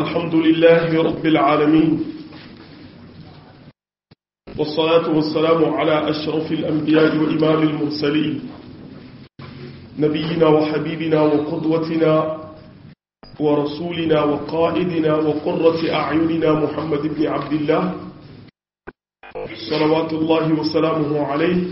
الحمد لله رب العالمين والصلاة والسلام على أشرف الأنبياء وإمام المرسلين نبينا وحبيبنا وقدوتنا ورسولنا وقائدنا وقرة أعيننا محمد بن عبد الله صلوات الله وسلامه عليه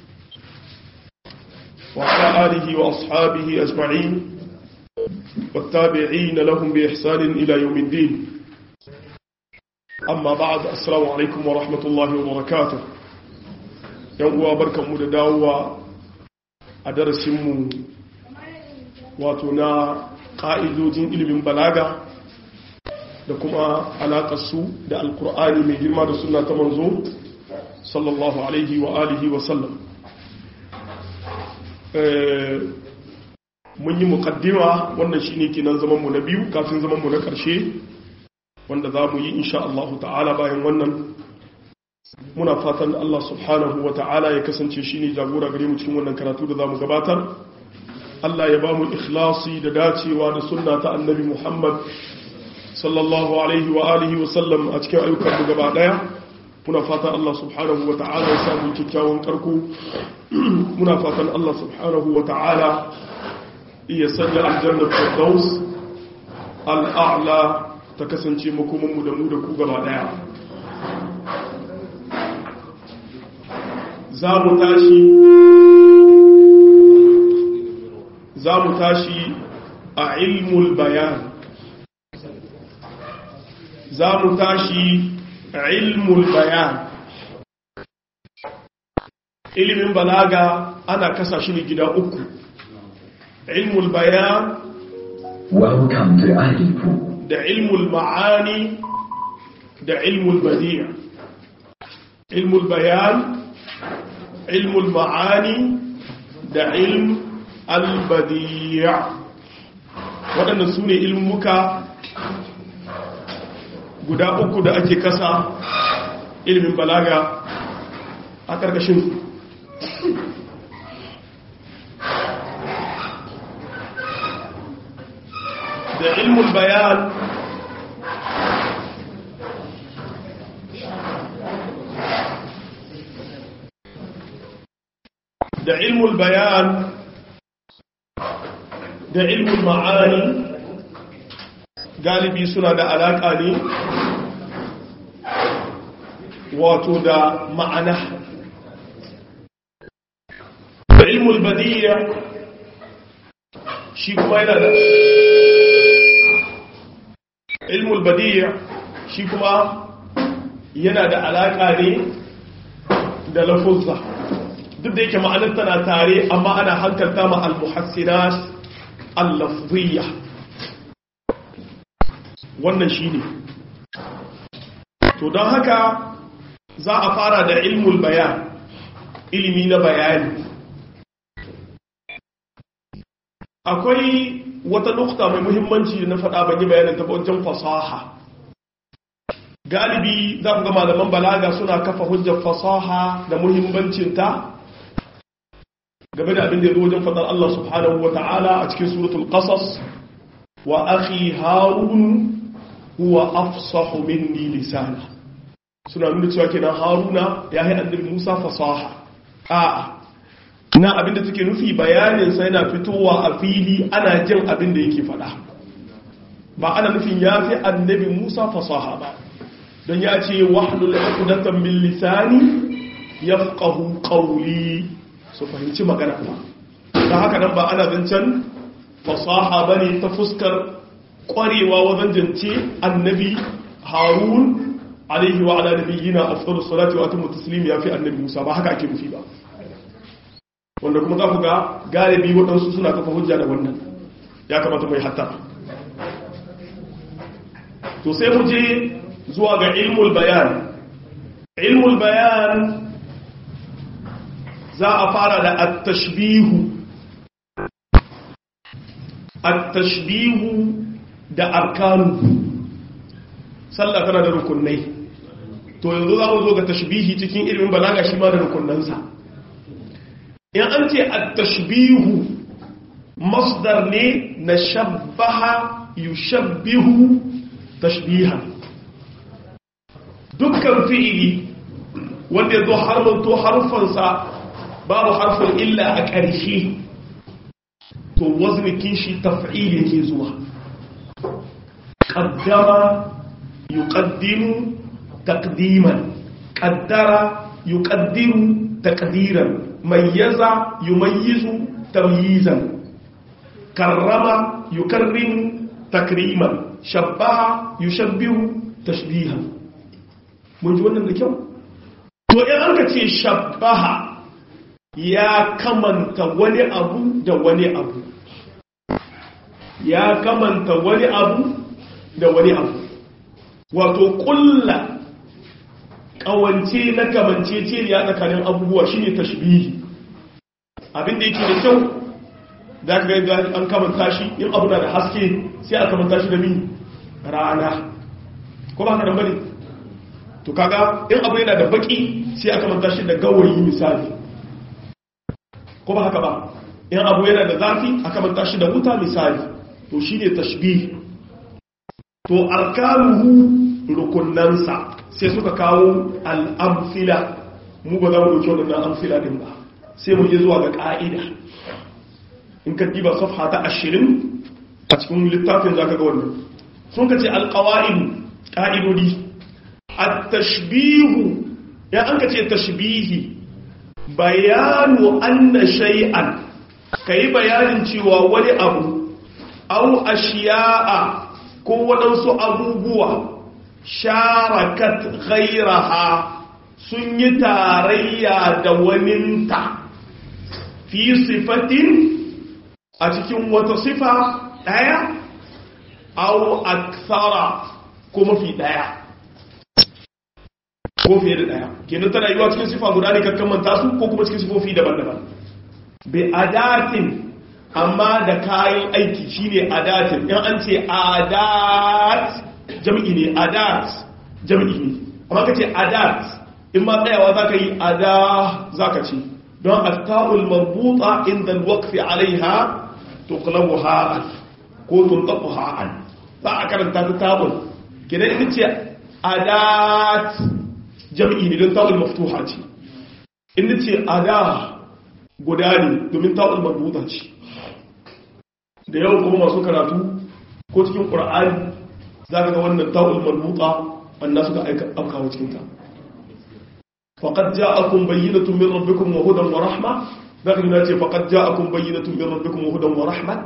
وعلى آله وأصحابه أجمعين والتابعين لهم بإحسان إلى يوم الدين أما بعد السلام عليكم ورحمة الله وبركاته يوم بركة مدداوة أدرسم واتنا ƙa'idojin ilimin balaga da kuma alaƙarsu da alƙur'ani mai girma da suna ta manzo sallallahu alaihi wa alihi wa sallam mun yi muƙaddima wannan shi ne kinan zamanmu na biyu kafin zamanmu na ƙarshe wanda za mu yi insha Allah ta'ala bayan wannan muna fatan Allah subhanahu wa ta'ala ya kasance shi ne jagora gare mu cikin wannan karatu da za mu gabatar Allah ya ba mu ikhlasi da dacewa da sunna ta annabi Muhammad sallallahu alaihi wa alihi wa sallam a cikin ayyukan mu gaba daya muna fatan Allah subhanahu wa ta'ala ya samu kyakkyawan karko muna fatan Allah subhanahu wa ta'ala iya sanya aljanna firdaus al'a'la ta kasance makoman mu da mu da ku gaba daya za mu tashi za mu tashi a ilmul bayan za mu tashi a ilmul bayan ilimin balaga ana kasa shi ne gida uku ilmul bayan Welcome to Alifu. da ilmul ma'ani da ilmul badi'a ilmul bayan ilmul ma'ani da ilm albadiya waɗanda su ne ilmuka guda uku da ake kasa ilimin balaga a ƙarƙashin da ilmul bayan da ilmul bayan da ilmin ma'ani galibi suna da alaƙa ne wato da ma'ana da ilmul badiyya shi kuma yana da ilmul badiyya shi kuma yana da alaƙa ne da lafuzza duk da yake ma'anar tana tare amma ana hankalta ma al-muhassinat allafziya wannan shi ne to don haka za a fara da ilmul bayan ilimi na bayani akwai wata nukta mai muhimmanci da na faɗa ban yi bayanin ta wajen fasaha galibi za ku ga malaman balaga suna kafa hujjar fasaha da muhimmancinta game da abin da ya zo wajen fadar Allah subhanahu wa ta'ala a cikin suratul qasas wa akhi harun huwa afsahu minni lisana suna nuna cewa kenan haruna ya yi annabi musa fasaha a na abin da take nufi bayanin sa yana fitowa a fili ana jin abin da yake fada ba ana nufin ya fi annabi musa fasaha ba don ya ce wahlul uqdatan min lisani yafqahu qawli su fahimci magana ba ta haka nan ba ana zancen fasaha ba ne ta fuskar kwarewa wajen jance annabi harun alaihi wa ala nabiyyina afdalu salati wa atammu taslim ya fi annabi musa ba haka ake nufi ba wanda kuma za ku ga galibi waɗansu suna kafa hujja da wannan ya kamata mai hatta to sai mu je zuwa ga ilmul bayan ilmul bayan za a fara da attashbihu attashbihu da arkanu sallah tana da rukunai to yanzu za mu zo ga tashbihi cikin ilimin balaga shi ma da rukunansa in an ce attashbihu masdar ne na shabbaha yushabbihu tashbihan dukkan fi'ili wanda ya zo harmanto harfansa babu harfin illa a ƙarshe to waznikin shi taf'il yake zuwa qaddama yuqaddimu taqdiman qaddara yuqaddiru taqdiran mayyaza yumayyizu tamyizan karrama yukarrimu takriman shabbaha yushabbihu tashbihan mun ji wannan da kyau to in an ka ce shabbaha ya kamanta wani abu da wani abu ya kamanta wani abu da wani abu wato kulla kawance na kamance ce ya tsakanin abubuwa shine tashbihi abin da yake da kyau da ka ga an kamanta shi in abu na da haske sai a kamanta shi da mi rana ko ba ka da bane to kaga in abu yana da baki sai a kamanta shi da gawayi misali ko ba haka ba in abu yana da zafi a kamanta shi da wuta misali to shine tashbih to arkanuhu rukunansa sai suka kawo al'amfila mu ba za mu dauki waɗannan amfila din ba sai mu je zuwa ga ƙa'ida in ka diba safha ta ashirin a cikin littafin za ka ga wannan sun ka ce alƙawa'idu ƙa'idodi a tashbihu ya an ka ce tashbihi bayanu anna shay'an ka yi bayanin cewa wani abu au ashiya'a ko waɗansu abubuwa sharakat ghairaha sun yi tarayya da waninta fi sifatin a cikin wata sifa ɗaya au aksara ko mafi ɗaya ko fiye da ɗaya kenan tana yiwa cikin sifa guda ne kakkan manta su ko kuma cikin sifofi daban-daban bi adatin amma da kayan aiki shine adatin in an ce adat jam'i ne adat jam'i ne amma kace adat in ma tsayawa zaka yi ada zaka ce don at-ta'ul marbuta inda al-waqf 'alayha tuqlabu ha'an ko tuntafu ha'an za a karanta ta tabul kidan ita ce adat jam'i ne don ta'ul maftuha ce inda ce ada guda ne domin ta'ul marbuta ce da yau kuma masu karatu ko cikin ƙura'ani za ka ga wannan ta'ul marbuta wanda suka afkawa cikinta faƙad ja'akum bayyinatun min rabbikum wa hudan wa rahma za ka gina ce faƙad ja'akum bayyinatun min rabbikum wa hudan wa rahmat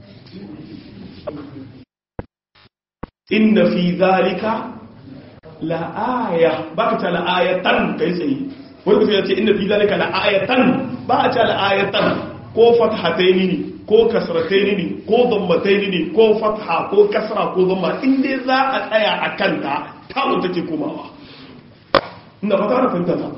inna fi zalika la'aya ba ka ta la'ayatan kai tsaye wani mutum ya ce inna fi zalika la'ayatan ba a ta la'ayatan ko fathataini ne ko kasrataini ne ko dammataini ne ko fatha ko kasra ko damma in dai za a tsaya a kanta tawo take komawa ina fata na fahimta ta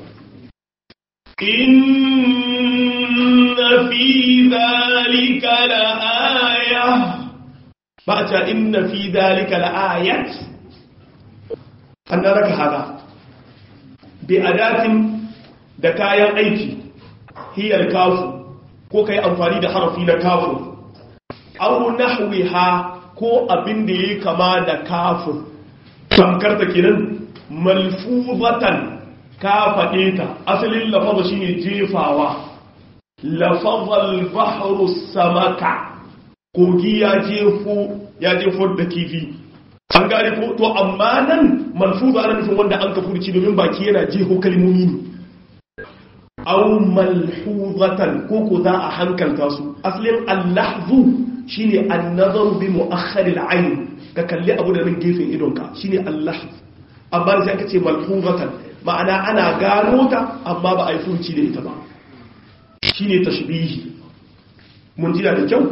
inna fi dhalika la'aya ba a ce inna fi dhalika la'ayat an da raka hada bi adatin da kayan aiki hiyar kafu ko ka yi amfani da harafi na kafin au nahwiha ko abin da ya kama da kafin tamkar ta kenan malfuzatan ka faɗe ta asalin lafaza shine jefawa lafazal bahru samaka kogi ya jefo ya jefo da kifi an gane ko to amma nan malfuza ana nufin wanda an ka furci domin baki yana jeho kalmomi ne aw malhuzatan ko ko za a hankalta su asalin allahzu shine an-nazar bi mu'akhkhar al-ayn ka kalli abu da nan gefen idonka shine allahz amma sai aka ce malhuzatan ma'ana ana gano ta amma ba a yi furci da ita ba shine tashbihi mun ji da kyau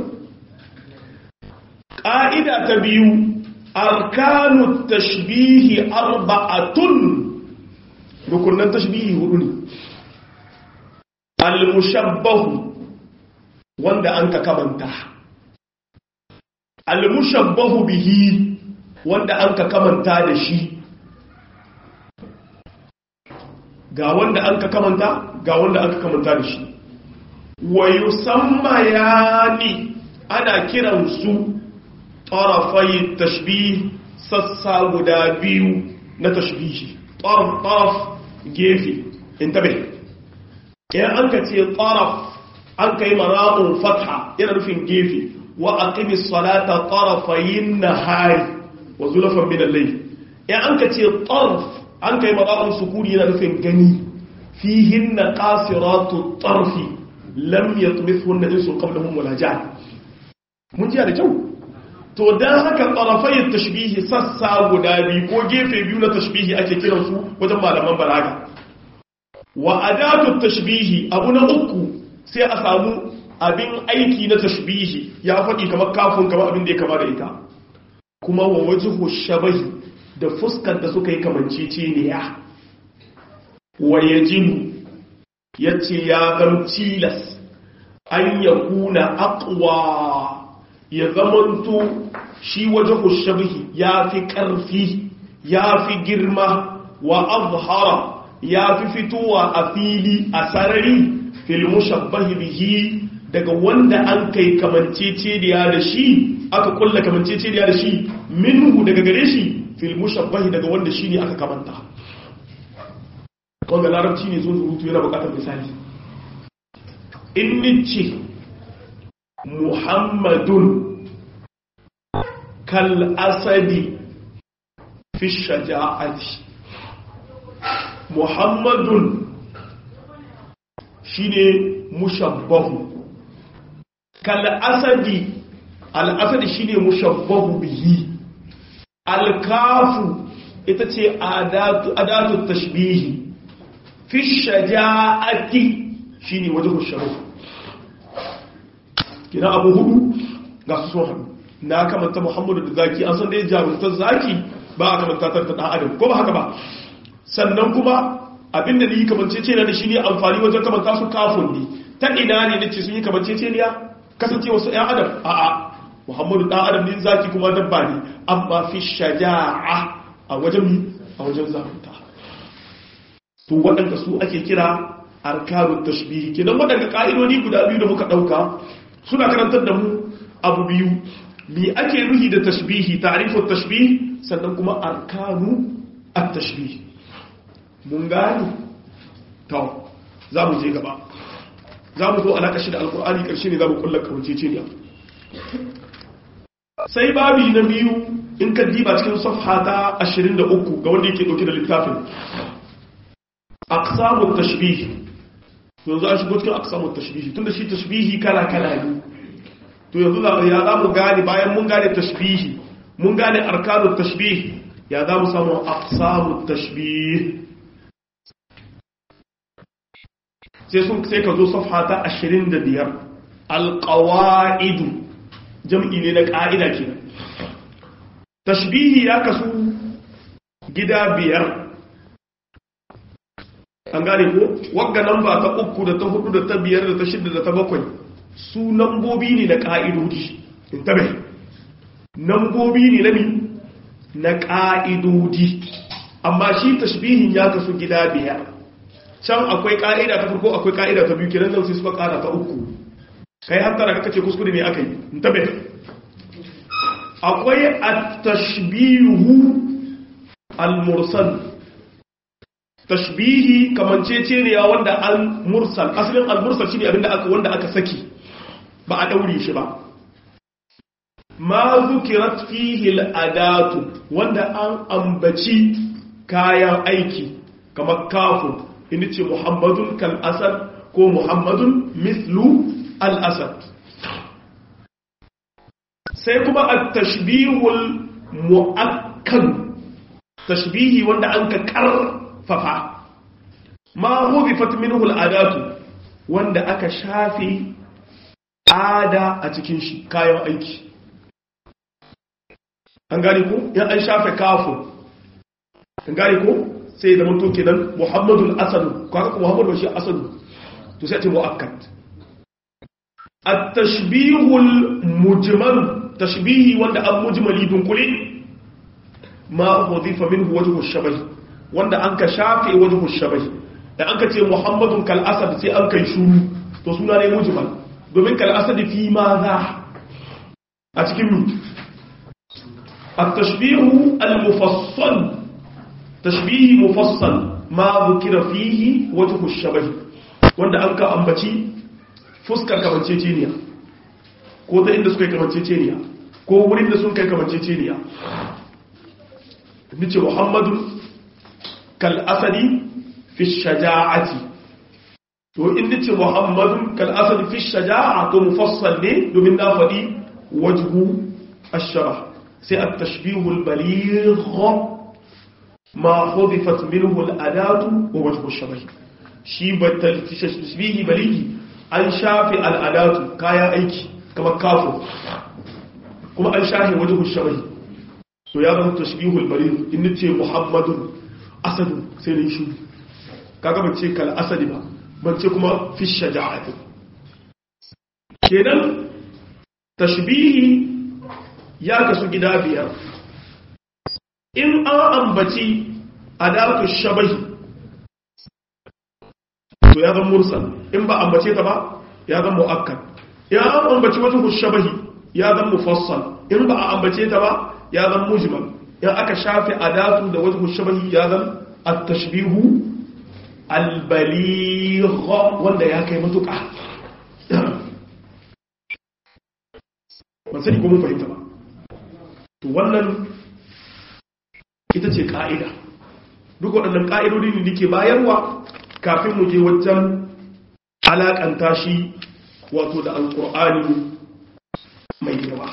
ƙa'ida ta biyu arkanu tashbihi arba'atun rukunan tashbihi hudu ne al-mushabbahu wanda an ka kamanta al-mushabbahu bihi wanda an ka kamanta da shi ga wanda an ka kamanta ga wanda an ka kamanta da shi wa yusamma yani ana kiran su tarafai tashbih sassa guda biyu na tashbihi taraf taraf gefe intabe idan an ka ce taraf an kai mara'un fatha yana nufin gefe wa aqimi salata tarafayin nahari wa zulafan min al-layl idan an ka ce taraf an kai mara'un sukuni yana nufin gani fihinna qasiratu tarfi lam yatmithunna insun qablahum wala jan mun ji da kyau to dan haka tarafai tashbihi sassa guda biyu ko gefe biyu na tashbihi ake kiransu wajen malaman balaga wa adatu tashbihi abu na uku sai a samu abin aiki na tashbihi ya faɗi kamar kafin kamar abin da ya kama da ita kuma wa wajhu shabahi da fuskar da suka yi kamanceceniya wa yajibu yace ya zam tilas an yakuna aqwa ya zamanto shi wajhu shabahi ya fi ƙarfi ya fi girma wa azhara ya fi fitowa a fili a sarari fil mushabbahi bihi daga wanda an kai kamanceceniya da shi aka kulla kamanceceniya da shi minhu daga gare shi fil mushabbahi daga wanda shi ne aka kamanta wanda larabci ne zo zurutu yana bukatar misali in nice muhammadun kal asadi fi shaja'ati muhammadun shine mushabbahu kal asadi al asadi shine mushabbahu bihi al kafu ita ce adatu adatu tashbihi fi shaja'ati shine wajhu sharaf kina abu hudu ga su sun hadu na kamanta muhammadu da zaki an san da ya jarumtar zaki ba a kamanta ta dan adam ko ba haka ba sannan kuma abinda ni kamance ce na da shi ne amfani wajen kamanta su kafin ne ta ina ne nace sun yi kamance ce ne ya kasance wasu ƴan adam a'a muhammadu dan adam ne zaki kuma dabba ne amma fi shaja'a a wajen mi a wajen zarunta to waɗanda su ake kira arkanut tashbihi kenan waɗanda ka'idodi guda biyu da muka ɗauka suna karantar da mu abu biyu me ake nuhi da tashbihi ta'rifut tashbih sannan kuma arkanu at-tashbih mun gani to za mu je gaba za mu zo alaka shi da alkur'ani karshe ne za mu kulla kawanceceniya sai babi na biyu in ka diba cikin safha ta 23 ga wanda yake dauke da littafin aqsamut tashbih yanzu an shigo cikin aqsamut tashbih tunda shi tashbihi kala kala ne to yanzu ya za mu gane bayan mun gane tashbihi mun gane arkanut tashbih ya za mu samu aqsamut tashbih sai sun sai ka zo safha ta 25 alqawaidu jam'i ne na ka'ida kenan tashbihi ya kasu gida biyar an gane ko wagga namba ta uku da ta hudu da ta biyar da ta shida da ta bakwai su nambobi ne na ka'idodi in tabe nambobi ne na mi na ka'idodi amma shi tashbihin ya kasu gida biyar can akwai ka'ida ta farko akwai ka'ida ta biyu kenan nan sai suka kara ta uku kai hatta da kace kuskure ne akai tabe akwai at-tashbihu al-mursal tashbihi kamancece ne ya wanda al-mursal asalin al-mursal shine abinda aka wanda aka saki ba a daure shi ba ma zukirat fihi al-adatu wanda an ambaci kayan aiki kamar kafin inda ce muhammadun kal asad ko muhammadun mislu al asad sai kuma a tashbihul mu'akkan tashbihi wanda an ka karfafa ma hubifat minhu al adatu wanda aka shafe ada a cikin shi kayan aiki an gane ko yan an shafe kafin an gane ko sai da mutu kenan muhammadul asadu kaga ko muhammadu shi asadu to sai ce muakkad at-tashbihul mujmal tashbihi wanda an mujmali dunkule ma hudifa minhu wajhu shabah wanda an ka shafe wajhu shabah da an ka ce muhammadun kal asad sai an kai shuru to suna ne mujmal domin kal asad fi ma za a cikin mi التشبيه المفصل تشبيه مفصل ما ذكر فيه وجه الشبه wanda an ka ambaci fuskar kamanceceniya ko ta inda suka yi kamanceceniya ko wurin da sun kai kamanceceniya nace muhammadu kal asadi fi shaja'ati to in nace muhammadu kal asadi fi shaja'a to mufassal ne domin na faɗi wajhu ash-shabah sai at-tashbih al-baligh ma hudifat minhu al-adatu wa wajhu ash-shabah shi batal tashbih baligh an shafi al-adatu kayan aiki kamar kafo kuma an shafi wajhu ash-shabah to ya zama tashbihul baligh in nace muhammadun asadu sai ne shi kaga ban ce kal asadi ba ban ce kuma fi shaja'ati kenan tashbihi ya kasu gida biyar in an ambaci adatu shabahi to ya zama mursal in ba ambace ta ba ya zama muakkad in an ambaci wajhu shabahi ya zama mufassal in ba a ambace ta ba ya zama mujmal in aka shafi adatu da wajhu shabahi ya zama at-tashbihu al-baligh wanda ya kai matuƙa ban sani ko mun fahimta ba to wannan ita ce ka'ida duk waɗannan ƙa'idodi ne da ke bayarwa kafin mu je wajen alaƙanta shi wato da alƙur'ani mai yawa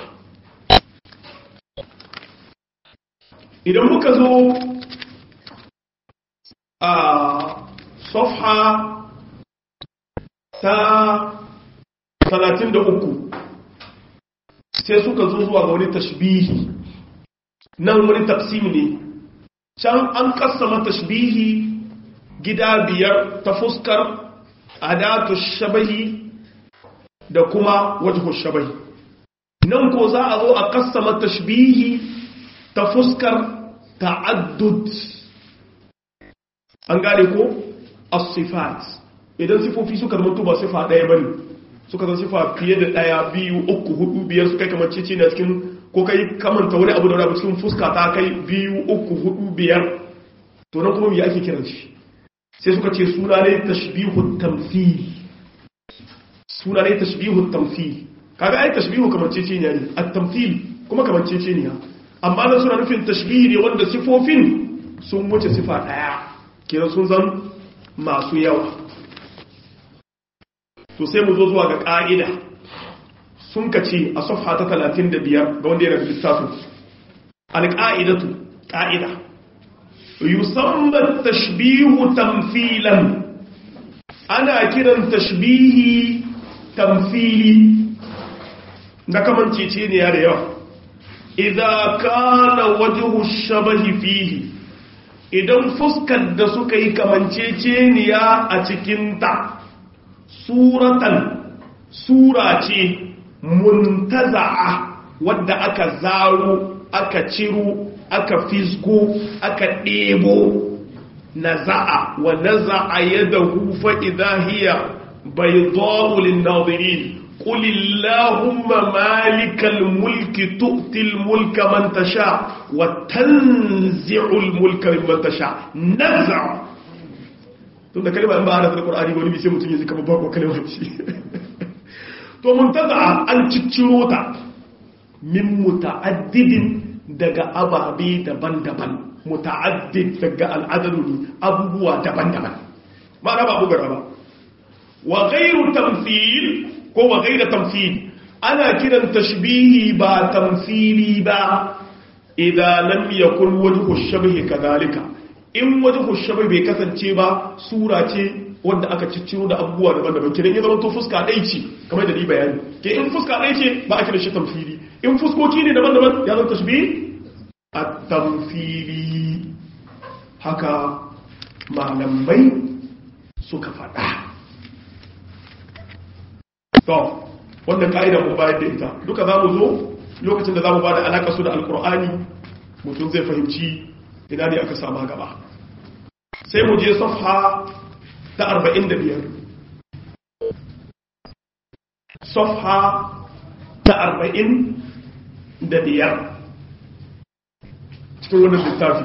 idan muka zo a safha ta 33 sai suka zo zuwa ga wani tashbihi nan wani tafsimi ne can an kassama tashbihi gida biyar ta fuskar adatu shabahi da kuma wajhu shabahi nan ko za a zo a kassama tashbihi ta fuskar ta'addud an gane ko as-sifat idan sifofi suka zama ba sifa ɗaya bane suka zama sifa fiye da ɗaya biyu uku hudu biyar suka kamar cici na cikin ko kai kamanta wani abu da wani abu cikin fuska ta kai biyu uku hudu biyar to nan kuma me ake kiran shi sai suka ce suna ne tashbihu tamthil suna ne tashbihu tamthil kaga ai tashbihu kamar cici ne at-tamthil kuma kamar cici ne amma nan suna nufin tashbihi ne wanda sifofin sun wuce sifa ɗaya kenan sun zan masu yawa to sai mu zo zuwa ga ƙa'ida sun ka ce a safha ta 35 ga wanda yana da littafin alƙa'idatu ƙa'ida yusamman tashbihu tamfilan ana kiran tashbihi tamfili na kamancece ne ya da yawa idza kana wajhu shabahi fihi idan fuskar da suka yi kamanceceniya a cikinta suratan sura ce muntaza'a wadda aka zaro aka ciro aka fisgo aka ɗebo naza'a wa naza'a yadahu fa idha hiya bayda'u lin-nadirin قل اللهم مالك الملك تؤتي الملك من تشاء وتنزع الملك ممن تشاء نزع tunda kalma in ba hada da Qur'ani wani sai mutum ya ji kamar bako kalma ce to muntaza an cicciro ta min muta'addidin daga ababe daban-daban muta'addid daga al'adadu ne abubuwa daban-daban ma'ana ba bugara ba wa ghayru tamthil ko wa ghayra tamthil ana kiran tashbihi ba tamthili ba idan lam yakun wajhu shabhi kadhalika in wajhu shabhi bai kasance ba sura ce wanda aka cicciro da abubuwa daban-daban kiran ya zama to fuska ɗaya ce kamar da ni bayani ke in fuska ɗaya ce ba a kiran shi tamthili in fuskoki ne daban-daban ya zama tashbih at-tamthili haka malamai suka faɗa to wannan ka'ida mun bayar da ita duka za mu zo lokacin da za mu ba da alaƙa su da alƙur'ani mutum zai fahimci ina ne aka sama gaba sai mu je safha ta 45 safha ta 45 cikin wannan littafi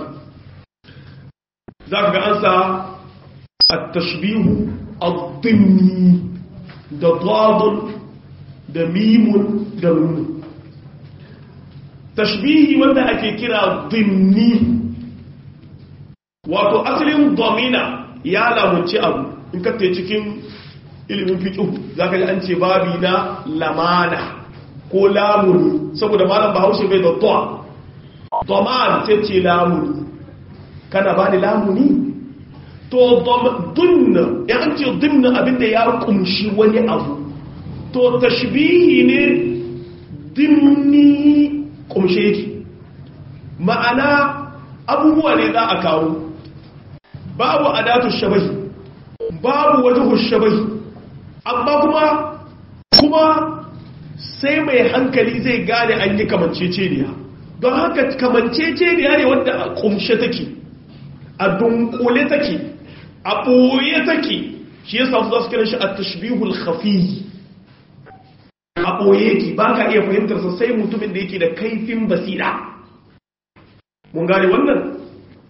za ka ga an sa at-tashbihu ad-dimni da dadun da mimun da nun tashbihi wanda ake kira dimni wato asalin domina ya lamunci abu in ka cikin ilimin fiƙi za ka ji an ce babi na lamana ko lamuni saboda malam bahaushe bai da toa doman sai ce lamuni kana ba ni lamuni to dunna ya an ce dunna abinda ya kumshi wani abu to tashbihi ne dimni kumshe yake ma'ana abubuwa ne za a kawo babu adatu shabahi babu wajhu shabahi amma kuma kuma sai mai hankali zai gane an yi kamanceceniya don haka kamanceceniya ne wadda a kumshe take a dunkule take a ɓoye take shi ya samu za su kira shi a tashbihul khafi a ɓoye ki ba ka iya fahimtarsa sai mutumin da yake da kaifin basira mun gane wannan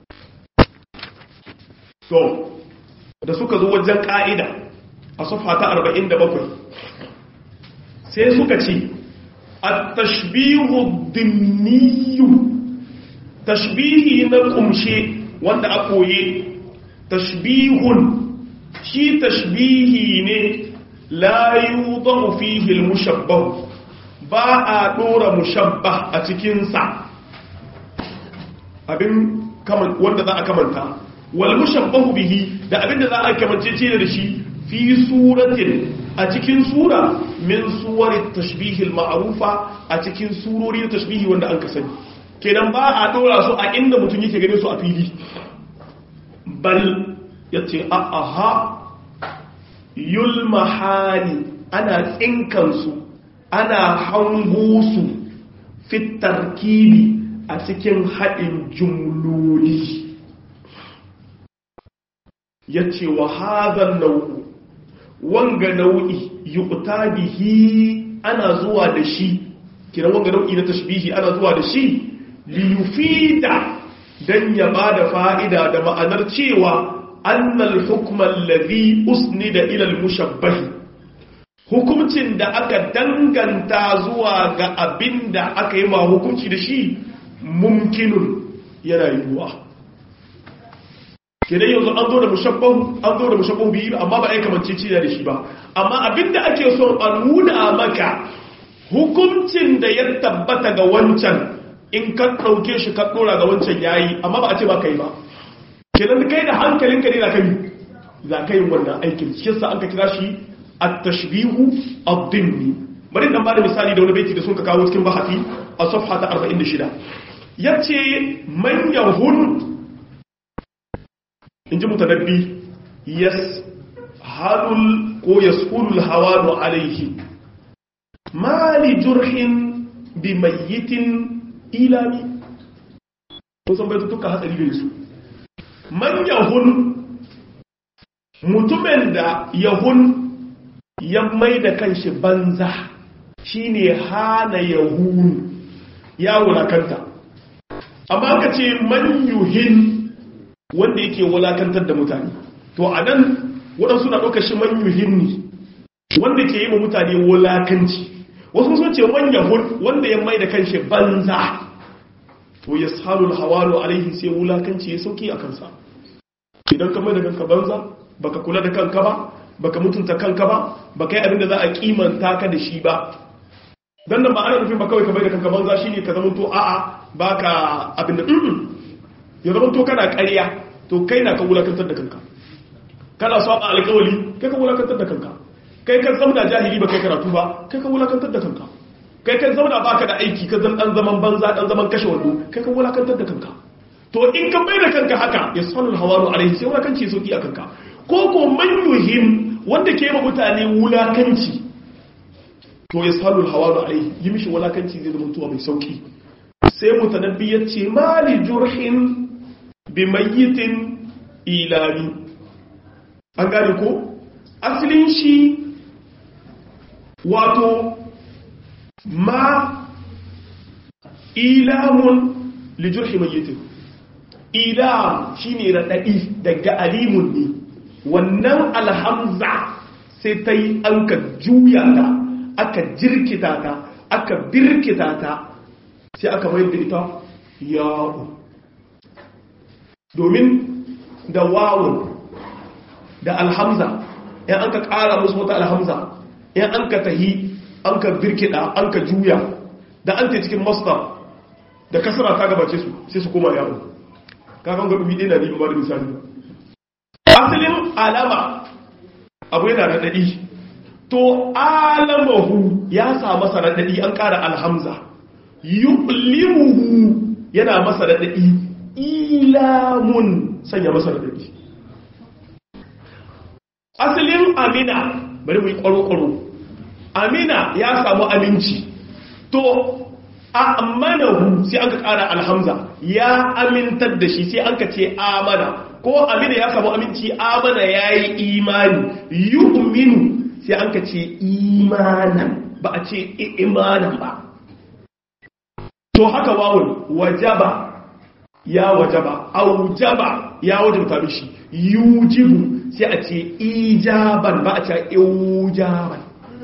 to da suka zo wajen ƙa'ida a sufa ta 47 sai suka ce a tashbihu dimniyu tashbihi na kumshe wanda a koye tashbihun shi tashbihi ne la yudahu fihi al-mushabbah ba a dora mushabbah a cikinsa abin wanda za a kamanta wal mushabbahu bihi da abin da za a kamance ce da shi fi suratin a cikin sura min suwarit tashbihil ma'rufa a cikin surori na tashbihi wanda an ka sani kenan ba a dora su a inda mutum yake ganin su a fili bal yace a aha yulmahani ana tsinkan su ana hango su fit tarkibi a cikin haɗin jumloli yace wa hadha nau'u wanga nau'i yuqta bihi ana zuwa da shi kiran wanga nau'i na tashbihi ana zuwa da shi li yufida dan ya bada fa'ida da ma'anar cewa annal hukma alladhi usnida ila al-mushabbah hukuncin da aka danganta zuwa ga abinda aka yi ma hukunci da shi mumkinun yana yiwuwa kenan yanzu an zo da mushabbahu an zo da mushabbahu biyu amma ba ai kamance ci da shi ba amma abinda ake so a nuna maka hukuncin da ya tabbata ga wancan in ka dauke shi ka dora ga wancan yayi amma ba a ce ba kai ba kenan kai da hankalinka ne za ka yi za ka yi wannan aikin shi yasa an ka kira shi at-tashbihu ad-dimni bari dan bada misali da wani baiti da sun ka kawo cikin bahati a safha ta 46 yace man yahun in ji mutanabbi yas hadul ko yaskulul hawanu alaihi mali jurhin bi mayyitin ilami ko san bai tuka hatsari gare su man yahun mutumin da yahun ya mai da kanshi banza shine hana yahun ya wulakanta amma ka ce man yuhin wanda yake wulakantar da mutane to a nan waɗansu na ɗaukar shi man yuhimni wanda ke yi ma mutane wulakanci wasu sun ce man yahun wanda ya mai da kanshi banza to ya salul hawalu alaihi sai wulakanci ya sauki a kansa idan ka mai da kanka banza baka kula da kanka ba baka mutunta kanka ba baka yi abin da za a kimanta ka da shi ba dan nan ba ana nufin ba kawai ka mai da kanka banza shine ka zama to a'a baka abin da ya zama to kana ƙarya to kai na ka wulakantar da kanka kana saba alƙawali kai ka wulakantar da kanka kai kan zauna jahili ba kai karatu ba kai ka wulakantar da kanka kai kan zauna baka da aiki ka zan dan zaman banza dan zaman kashe wando kai ka wulakantar da kanka to in ka bai da kanka haka ya sanul hawaru alaihi sai wulakanci sauki a kanka ko ko man yuhim wanda ke ma mutane wulakanci to ya sanul hawaru alaihi yi mishi wulakanci zai zama tuwa mai sauki sai mutanabbi ya ce mali jurhin bi mayyitin ilami an gane ko asalin shi wato ma ilamun li jurhi mayyitin ilam shine radadi daga alimun ne wannan alhamza sai ta yi an ka juya ta aka jirkita ta aka birkita ta sai aka mayar da ita ya'u domin da wawun da alhamza yan an ka ƙara musu wata alhamza yan an ka tahi an ka birkida an ka juya da an ta cikin masdar da kasara ta gabace su sai su koma ya'u kakan gabi ɗaya na riba ba da misali asalin alama abu yana raɗaɗi to alamahu ya sa masa raɗaɗi an ƙara alhamza yulimuhu yana masa raɗaɗi ilamun sanya masa raɗaɗi asalin amina bari mu yi ƙwaro-ƙwaro amina ya samu aminci to amanahu sai aka ƙara alhamza ya amintar da shi sai aka ce amana ko amina ya samu aminci amana ya yi imani yu'minu sai an ka ce imanan ba a ce imanan ba to haka wawun wajaba ya wajaba aujaba ya wajabta mishi yujibu sai a ce ijaban ba a ce ijaban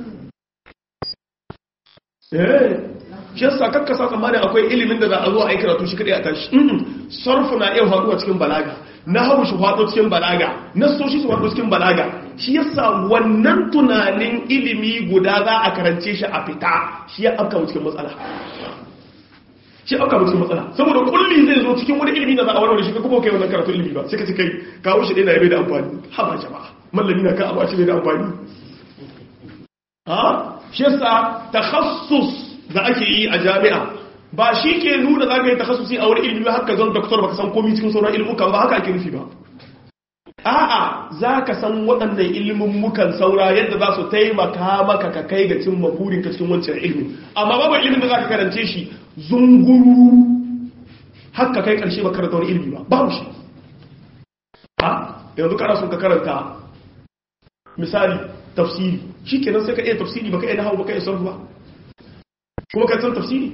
eh shi yasa kakka sa tsammanin akwai ilimin da za a zo a yi karatu shi kadai a tashi sarfu na iya faruwa cikin balaga na hau shi faɗo cikin balaga na soshi su faɗo cikin balaga shi yasa wannan tunanin ilimi guda za a karance shi a fita shi ya afka mu cikin matsala shi afka mu cikin matsala saboda kulli zai zo cikin wani ilimi da za a warware shi kuma kai wannan karatu ilimi ba sai ka ci kai kawo shi ɗaya na yabe da amfani ha ba jama'a mallami na ka abu a ce bai da amfani ha shi yasa takhassus da ake yi a jami'a ba shi ke nuna za ka yi takhasusi a wani ilimi haka zan doktor baka san komi cikin sauran ilmukan ba haka ake nufi ba a'a za ka san waɗannan ilimin mukan saura yadda za su taimaka maka ka kai ga cin maburin ka cikin wancan ilimin amma babu ilimin da za ka karance shi zunguru haka kai ƙarshe ba karanta wani ilimi ba babu shi a yanzu kana sun ka karanta misali tafsiri shi kenan sai ka iya tafsiri ba ka iya nahawu ba ka iya sarfu ba kuma ka san tafsiri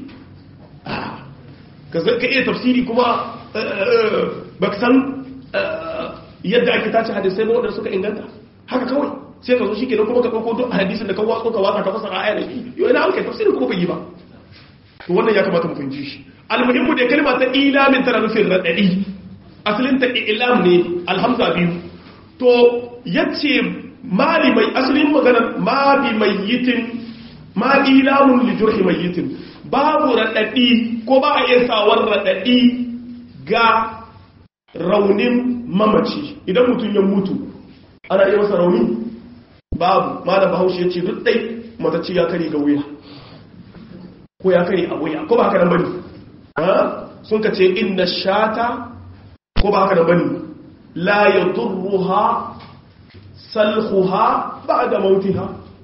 ka iya tafsiri kuma ba ka san yadda ake tace hadisai ba waɗanda suka inganta haka kawai sai ka zo shi kenan kuma ka ɗauko duk hadisin da ka watsa ka watsa ka fasara aya da shi yau ina alkai tafsirin kuma bai yi ba to wannan ya kamata mu fahimci shi almuhimmu da kalma ta ilamin tana nufin raɗaɗi asalin ta ilam ne alhamza biyu to yace mali mai asalin maganar ma bi mayyitin ma ilamun li jurhi mayyitin babu raɗaɗi ko ba a iya sawar raɗaɗi ga raunin mamaci idan mutum ya mutu ana iya masa rauni babu malam bahaushe ya ce duk ɗai matacci ya kare ga wuya ko ya kare a wuya ko ba haka nan bane sun ka ce inna shata ko ba haka nan bane la yadurruha salhuha ba'da mautiha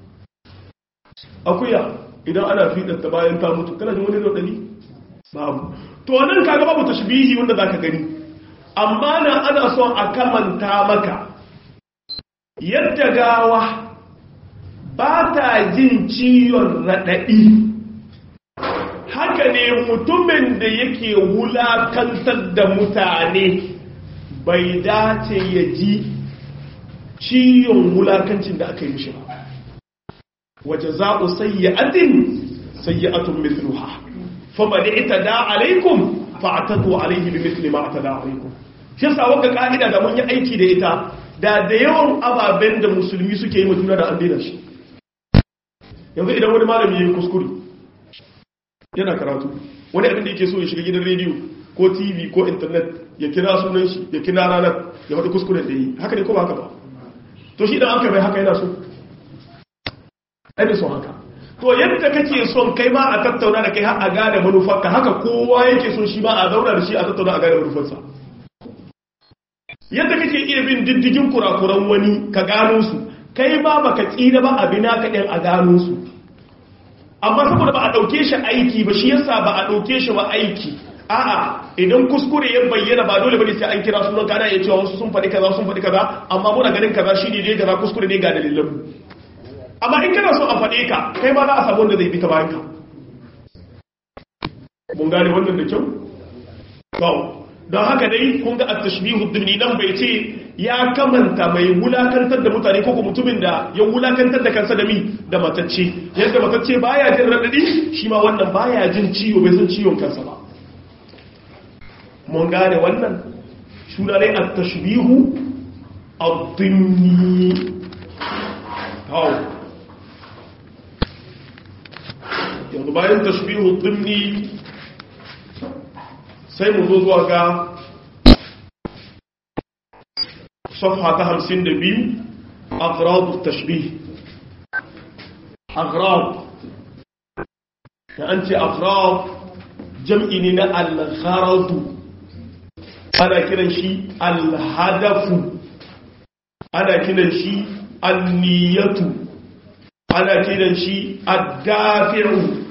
akuya idan ana fiɗanta bayan ta mutu kana jin wani raɗaɗi babu to nan kaga babu tashbihi wanda zaka gani amma na ana son a kamanta maka yadda gawa ba ta jin ciwon raɗaɗi haka ne mutumin da yake wulakantar da mutane bai dace ya ji ciwon wulakancin da aka yi mishi ba waje za'u sayyi'atin sayyi'atun mithluha faman itada alaikum fa'tadu alaihi bimithli ma atada alaikum shi yasa wanda ka'ida da mun yi aiki da ita da da yawan ababen da musulmi suke yi mutuna da an daina shi yanzu idan wani malami yayi kuskure yana karatu wani abin da yake so ya shiga gidan rediyo ko tv ko internet ya kira sunan shi ya kira ranar ya faɗi kuskuren da yi haka ne ko ba haka ba to shi idan aka bai haka yana so ai son haka to yadda kake son kai ma a tattauna da kai har a gane manufarka haka kowa yake son shi ma a zauna da shi a tattauna a gane manufarsa yadda kake iya bin diddigin kurakuran wani ka gano su kai ma baka tsira ba abin naka ɗin a gano su amma saboda ba a ɗauke shi aiki ba shi yasa ba a ɗauke shi ba aiki a'a idan kuskure ya bayyana ba dole bane sai an kira sunan kana ya cewa wasu sun faɗi kaza sun faɗi kaza amma muna ganin kaza shi ne dai kaza kuskure ne ga dalilan mu amma in kana so a faɗe ka kai ma za a samu wanda zai bi ta bayan ka mun gane wannan da kyau don haka dai kun ga at-tashbihu dimni nan bai ce ya kamanta mai wulakantar da mutane ko mutumin da ya wulakantar da kansa da mi da matacce yadda matacce baya jin radadi shi ma wannan baya jin ciwo bai san ciwon kansa ba mun gane wannan suna ne at-tashbihu ad-dimni hau yanzu bayan tashbihu dimni sai mu zo zuwa ga صفحة خمسين دبيل أغراض التشبيه أغراض فأنت أغراض جمعنا الغرض أنا كده شيء الهدف أنا كده شيء النية أنا كده شيء الدافع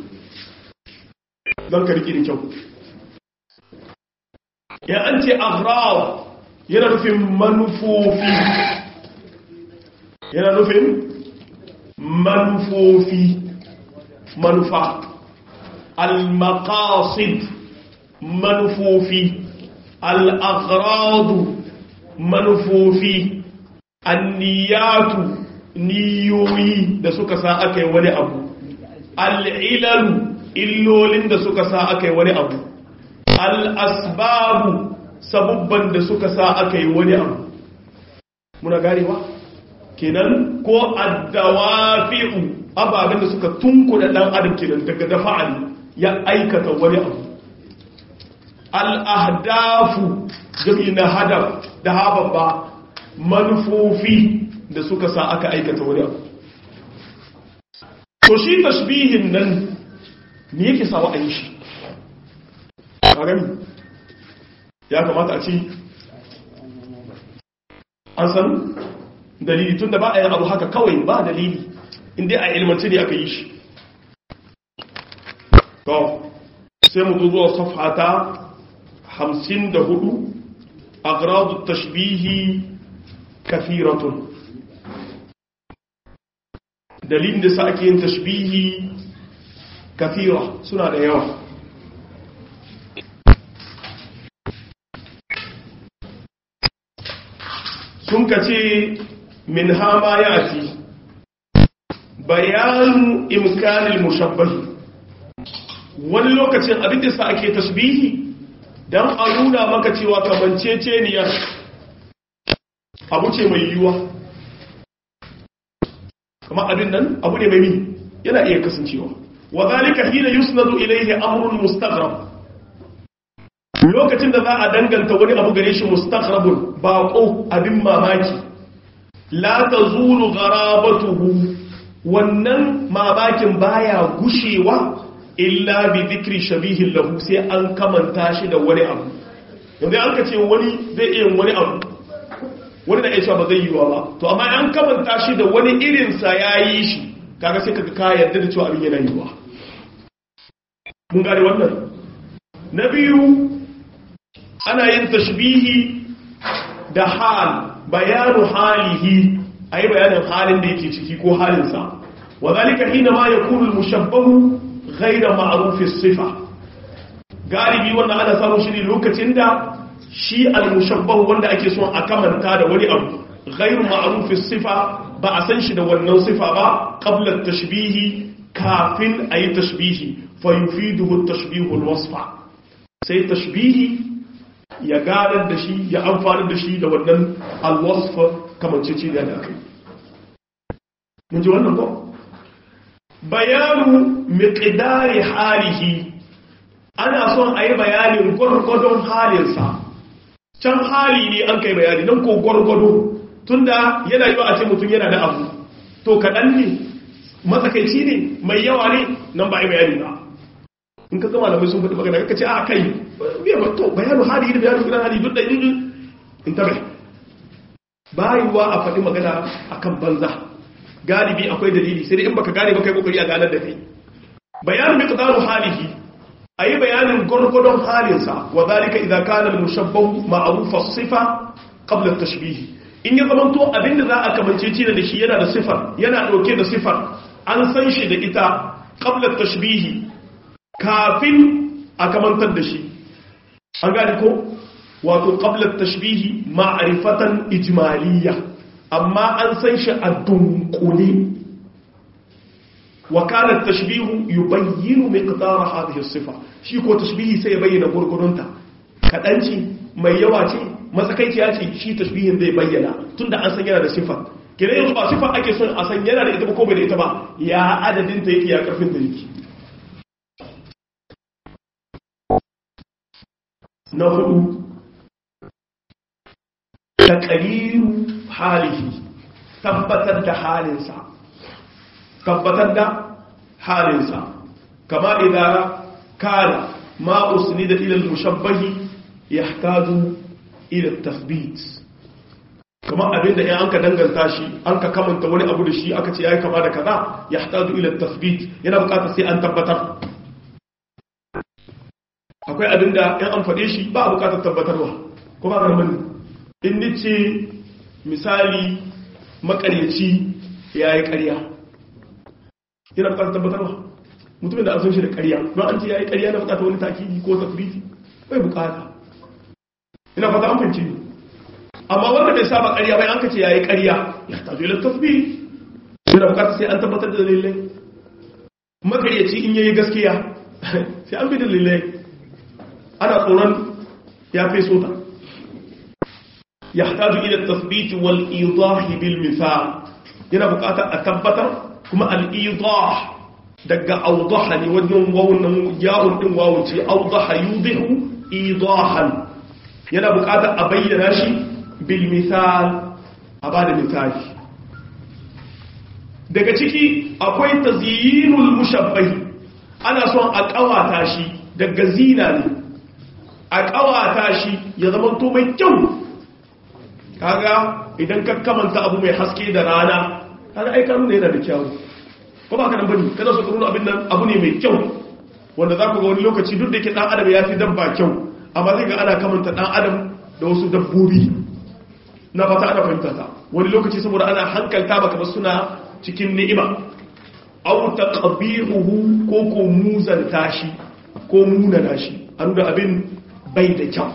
ذكر كده جو يا أنت أغراض yana nufin manufofi yana nufin manufofi manufa al-maqasid manufofi al-aghradu manufofi anniyatu niyoyi da suka sa aka yi wani abu al-ilalu illolin da suka sa aka yi wani abu al-asbabu sabubban da suka sa aka yi wani abu muna ganewa kenan ko addawafi'u ababen da suka tunkuda dan adam kenan daga dafa'ali ya aikata wani abu al'ahdafu jami na hadaf da hababba manufofi da suka sa aka aikata wani abu to shi tashbihin nan me yake sawa a yi shi ƙarami ya kamata a ci an san dalili tun da ba a yin abu haka kawai ba dalili inda a ilmanci ne aka yi shi to sai mu zuwa safhata hamsin da hudu agradu tashbihi kafiratun dalilin da sa ake yin tashbihi kafira suna da yawa sun ka ce min hama ya ci bayanu imkanin mushabbahi wani lokacin abin da sa ake tasbihi don a nuna maka cewa kamanceceniyar abu ce mai yiwuwa kama abin nan abu ne mai mi yana iya kasancewa wa zalika hina yusnadu ilayhi amrun mustaghrab lokacin da za a danganta wani abu gare shi mustaghrabun baqo abin mamaki la tazulu gharabatuhu wannan mamakin baya gushewa illa bi dhikri shabihin lahu sai an kamanta shi da wani abu yanzu an ka ce wani zai iya wani abu wani da ya ba zai yi wa ba to amma an kamanta shi da wani irinsa ya yi shi kaga sai kaga ka yarda da cewa abin yana yiwa mun gane wannan na biyu ana yin tashbihi da hal bayanu halihi ayi bayanin halin da yake ciki ko halinsa wa zalika hina ma yakunu al-mushabbahu ghayra ma'ruf as-sifa galibi wannan ana samun shi ne lokacin da shi al-mushabbahu wanda ake son a kamanta da wani abu ghayru ma'ruf as-sifa ba a san shi da wannan sifa ba qabla at-tashbihi kafin ayi tashbihi fa yufiduhu at-tashbihu al-wasfa sai tashbihi ya gadar da shi ya amfani da shi da wannan al-wasfa kamanceci da aka yi mun ji wannan ko bayanu miqdari halihi ana son ayi bayanin gwargwadon halinsa can hali ne an kai bayani nan ko gwargwado tunda yana yi wa a ce mutum yana da abu to kaɗan ne matsakaici ne mai yawa ne nan ba a yi bayani ba in ka zama da mai sun faɗi magana ka ce a kai biya ba to bayanu hali da bayanu gidan hali duk da in in tabe bayuwa a faɗi magana akan banza galibi akwai dalili sai dai in baka gane ba kai kokari a ganar da kai bayanu miqdaru halihi ayi bayanin gurgurdon halinsa wa zalika idza kana al-mushabbahu ma'ruf as-sifa qabla at-tashbih in ya zamanto abinda za a kamance ci da shi yana da sifar yana dauke da sifar an san shi da ita qabla at-tashbih kafin a kamantar da shi an gane ko wato qabla tashbihi ma'rifatan ijmaliyya amma an san shi a dunkule wa kana tashbihu yubayyinu miqdar hadhihi as-sifa shi ko tashbihi sai ya bayyana gurgurunta kadanci mai yawa ce matsakaiciya ce shi tashbihin zai bayyana tunda an san yana da sifa kire yanzu ba sifa ake son a san yana da ita ba ko bai da ita ba ya adadin ta yake ya karfin ta yake na hudu taqriru halihi tabbatar da halinsa tabbatar da halinsa kama idan kana ma usnida ila al-mushabbahi yahtaju ila at-tathbit kama abinda in anka danganta shi anka kamanta wani abu da shi aka ce yayi kama da kaza yahtaju ila at-tathbit yana bukatar sai an tabbatar akwai abinda in an fade shi ba a bukatar tabbatarwa kuma ga mun in nace misali makaryaci yayi ƙarya yana bukatar tabbatarwa mutumin da an san shi da ƙarya don an ce ya yi ƙarya na bukatar wani takidi ko tafriti bai bukata ina fata an fahimci amma wanda bai saba ƙarya bai an ka ce ya yi ƙarya ya tazo ila tasbi yana bukatar sai an tabbatar da dalilai makaryaci in yayi gaskiya sai an bi dalilai ana tsoron ya fi sota يحتاج إلى التثبيت والإيضاح بالمثال yana bukatar a tabbatar kuma al'idah daga audaha ne wajen wawunan yawon ɗin wawon ce audaha yudihu idahan yana bukatar a bayyana shi bil misal a ba da misali daga ciki akwai tazyinul mushabbahi ana son a kawata shi daga zina ne a kawata shi ya zama to mai kyau kaga idan ka kamanta abu mai haske da rana kaga ai kanu ne yana da kyau ko ba ka nan bane kada su nuna abin nan abu ne mai kyau wanda za ku ga wani lokaci duk da yake dan adam ya fi dabba kyau amma zai ga ana kamanta dan adam da wasu dabbobi na fata ana fahimta ta wani lokaci saboda ana hankalta baka ba suna cikin ni'ima aw taqbihuhu ko ko muzanta shi ko munana shi an da abin bai da kyau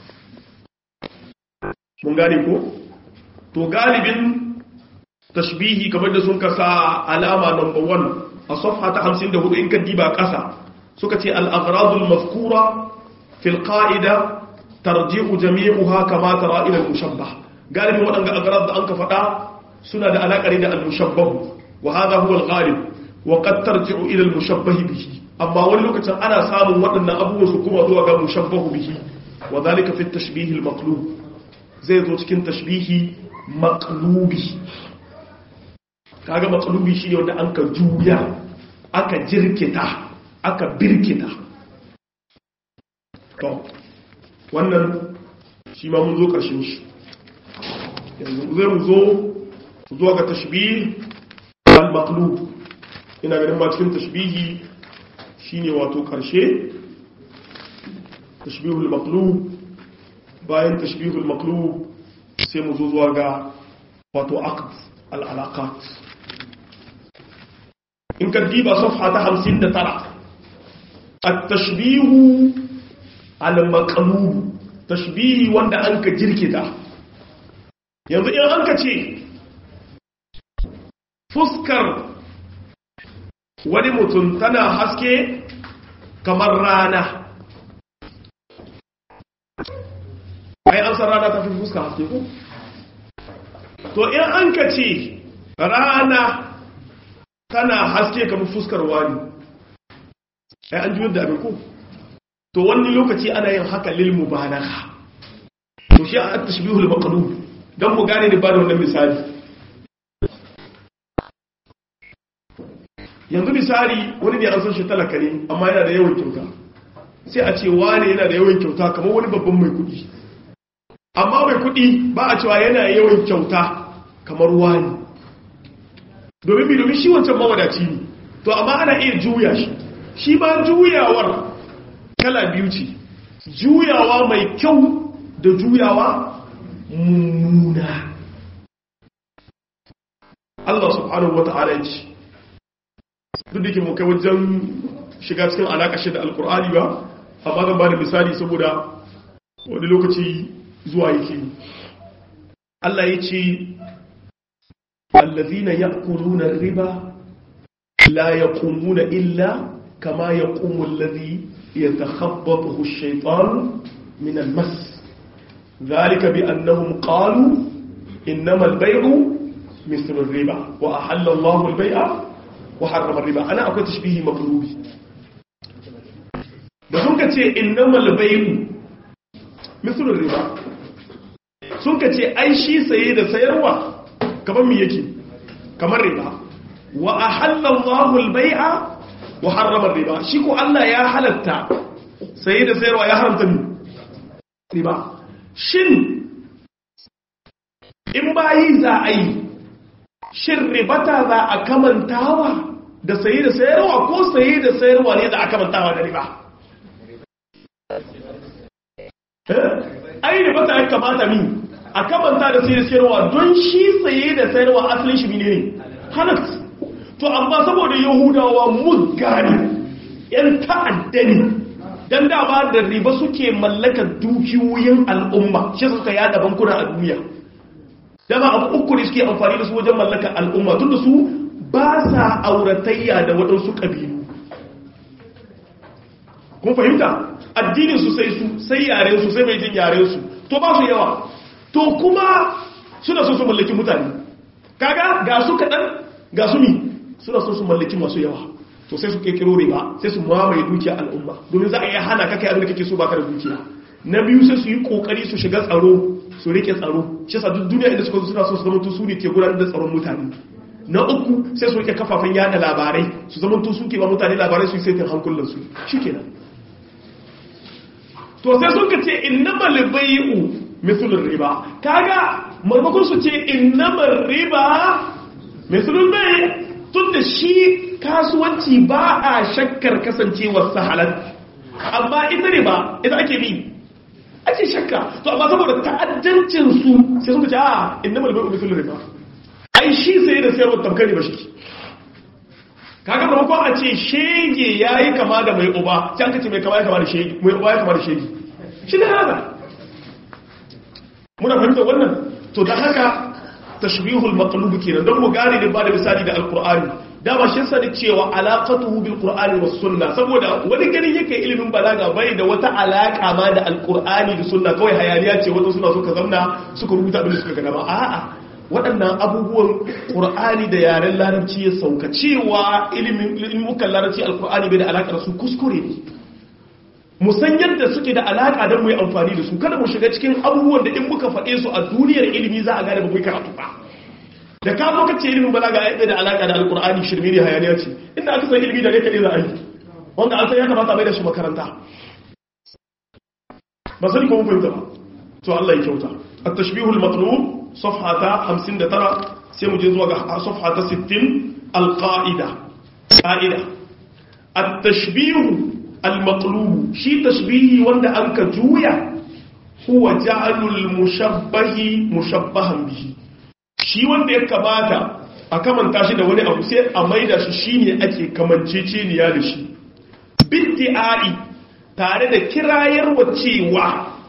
mun gane ko to galibin tashbihi kamar da sun kasa alama number 1 a safha ta 54 in ka diba kasa suka ce al-agradul mazkura fil qa'ida tarji'u jami'uha kama tara ila al-mushabbah galibin wadanga agrad da anka fada suna da alaka da al-mushabbah wa hadha huwa al-ghalib wa qad tarji'u ila al-mushabbah bihi amma wani lokacin ana samun waɗannan abubuwa su kuma zuwa ga mushabbahu bihi wa dhalika fi at-tashbih al-maqlub zai zo cikin tashbihi maqlubi kaga maqlubi shine wanda an ka juya aka jirkita aka birkita to wannan shi ma mun zo karshen shi yanzu zai mu zo zuwa ga tashbih al-maqlub ina ganin ma cikin tashbihi shine wato karshe tashbihul maqlub bayan tashbihul maqlub sai mu zo zuwa ga wato aqd al-alaqat in ka diba safha ta 59 at-tashbihu al-maqlub tashbihi wanda an ka jirkita yanzu in an ka ce fuskar wani mutum tana haske kamar rana ai an san rana ta fi fuska haske ko to in an ka ce rana tana haske kamar fuskar wani ai an juyar da abin ko to wani lokaci ana yin haka lil mubalagha to shi a tashbihul maqlub dan mu gane da ba da wannan misali yanzu misali wani ne an san shi talaka ne amma yana da yawan kyauta sai a ce wane yana da yawan kyauta kamar wani babban mai kudi amma mai kudi ba a cewa yana yawan kyauta kamar wani domin bi domin shi wancan mawadaci ne to amma ana iya juya shi shi ba juyawar kala biyu ce juyawa mai kyau da juyawa mummuna Allah subhanahu wata'ala ya ce duk da ke mu kai wajen shiga cikin alaƙa shi da alkur'ani ba amma zan ba da misali saboda wani lokaci zuwa yake Allah ya ce allazina ya'kuluna riba la yaqumuna illa kama yaqumu allazi yatakhabbathu ash-shaytanu min al-mas dhalika bi annahum qalu innama al-bay'u mithlu ar-riba wa ahalla Allahu al-bay'a wa harrama ar-riba ana akwai tashbihi maqlubi da sun ka ce innama al-bay'u mithlu ar-riba sun ka ce ai shi saye da sayarwa kamar mi yake kamar riba wa ahalla Allahu al-bai'a wa harrama riba shi ko Allah ya halatta saye da sayarwa ya haramta mi riba shin in bayi za a yi shin ribata za a kamantawa da saye da sayarwa ko saye da sayarwa ne za a kamantawa da riba ai ribata ya kamata mi a kamanta da sai da sayarwa don shi saye da sayarwa asalin shi ne halatta to amma saboda yahudawa mugane yan ta'adda ne don dama da riba suke mallakar dukiyoyin al'umma shi suka yada bankuna a duniya dama abu uku ne suke amfani da su wajen mallakar al'umma tun da su ba sa auratayya da waɗansu ƙabilu kun fahimta addinin su sai su sai yaren su sai mai jin yaren su to ba su yawa to kuma suna so su mallaki mutane kaga ga su kaɗan ga su mi suna so su mallaki masu yawa to sai su kekiro riba sai su mamaye dukiya al'umma domin za a iya hana kaka abin da kake so baka da dukiya na biyu sai su yi kokari su shiga tsaro su rike tsaro shi yasa duk duniya inda suka zo suna so su zama su ne ke gudanar da tsaron mutane na uku sai su rike kafafen yada labarai su zama su ke ba mutane labarai su yi saitin hankulansu shikenan to sai sun ka ce innamal bai'u mithlur riba kaga marmakon su ce innamal riba mithlul bai' tunda shi kasuwanci ba a shakkar kasancewar sahalat amma ita riba ita ake bi ake shakka to amma saboda ta'addancin su sai suka ce a innamal bai'u mithlur riba ai shi sai da sayarwa tamkar riba shi kaga marmakon a ce shege yayi kama da mai uba sai aka ce mai kama ya kama da shege mai uba ya kama da shege shi ne haka muna fahimtar wannan to da haka tashbihul maqlub kenan don mu gane da ba da misali da alqur'ani dama shi sani cewa alaqatuhu bil qur'ani was sunna saboda wani ganin yake ilimin balaga bai da wata alaka ma da alqur'ani da sunna kawai hayaniya ce wata suna suka zauna suka rubuta abin da suka gana ba a'a waɗannan abubuwan ƙur'ani da yaren larabci ya sauka cewa ilimin ilmukan larabci alqur'ani bai da alaka da su kuskure ne mu san yadda suke da alaka don mu yi amfani da su kada mu shiga cikin abubuwan da in muka faɗe su a duniyar ilimi za a gane ba mu yi karatu ba da ka zo kace ilimin balaga ya da alaka da alkur'ani shirme ne hayaniya ce inda aka san ilimi da ne kaɗai za a yi wanda an san ya kamata mai da shi makaranta ba sani ko mun fahimta ba to Allah ya kyauta at-tashbihul matlub safha ta 59 sai mu je zuwa ga safha ta 60 al-qa'ida qa'ida at-tashbihu المطلوب شي تشبيهي wanda anka juya huwa ja'alul mushabbahi mushabbahan bihi shi wanda ya kamata a kamanta shi da wani abu sai a maida shi shine ake kamanceceniya da shi biddi'ai tare da kirayarwa cewa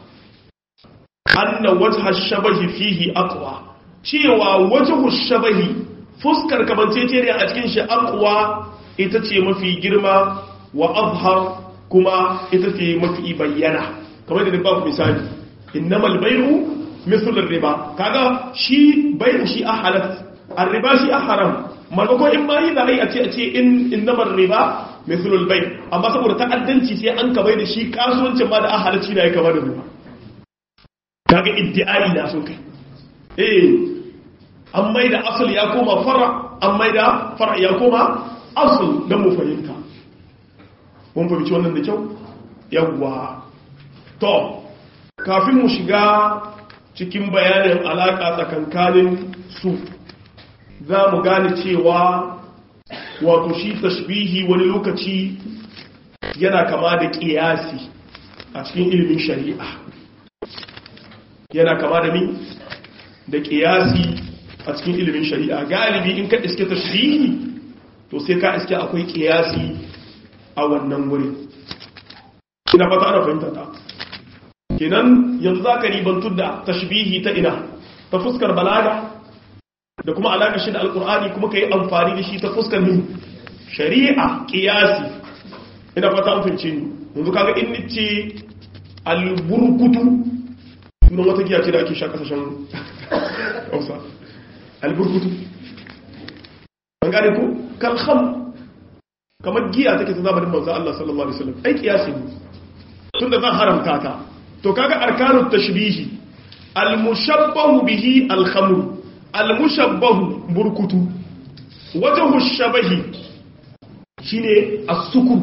anna wajha shabahi fihi aqwa cewa wajhu shabahi fuskar kamanceceniya a cikin shi aqwa ita ce mafi girma wa azhar kuma ita ce mafi bayyana kamar da ba ku misali innamal bai'u misal riba kaga shi bai'u shi ahalat ar-riba shi haram malako in ma yi da ai a ce a ce in innamal riba misal bai amma saboda ta'addanci sai an ka bai da shi kasuwancin ma da ahalat shi da ya kama da riba kaga iddi'ai na sun kai eh an mai da asal ya koma fara an mai da fara ya koma asal dan mu fahimta mun fahimci wannan da kyau yawwa to kafin mu shiga cikin bayanin alaka tsakankanin su za mu gane cewa wato shi tashbihi wani lokaci yana kama da kiyasi a cikin ilimin shari'a yana kama da min da kiyasi a cikin ilimin shari'a galibi in ka iske tashbihi to sai ka iske akwai kiyasi a wannan wuri ina fata ana fahimta ta kenan yanzu za ka ribantu da tashbihi ta ina ta fuskar balaga da kuma alaƙa shi da alƙur'ani kuma ka yi amfani da shi ta fuskar min shari'a ƙiyasi ina fata an fince ni yanzu kaga in nice alburkutu sunan wata giya ce da ake sha kasashen hausa alburkutu an gane ko kalham kamar giya take ta zamanin manzo Allah sallallahu alaihi wasallam ai kiyasi ne tunda zan haramta ta to kaga arkanut tashbihi almushabbahu bihi alkhamr almushabbahu burkutu wajhu shabahi shine as-sukur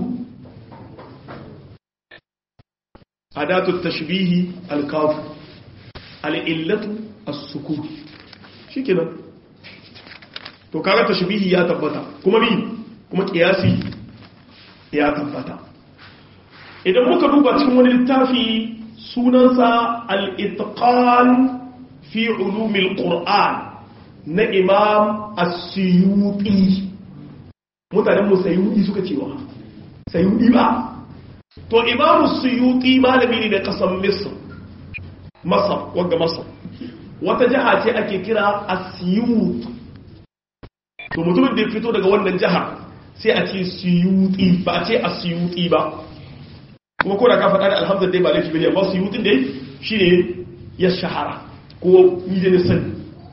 adatu tashbihi alkaf al'illatu as-sukur shikenan to kaga tashbihi ya tabbata kuma bi kuma kiyasi ya tabbata idan muka duba cikin wani littafi sunansa al-itqan fi ulumil qur'an na imam as-suyuti mutanen mu sayuti suka cewa sayuti ba to imam as-suyuti malami ne da kasan misr masar wagga masar wata jiha ce ake kira asiyut to mutumin da ya fito daga wannan jiha sai a ce siyuti ba a ce asiyuti ba kuma ko da ka faɗa da alhamdulillah dai ba laifi bane amma siyutin dai shine ya shahara ko ni da sani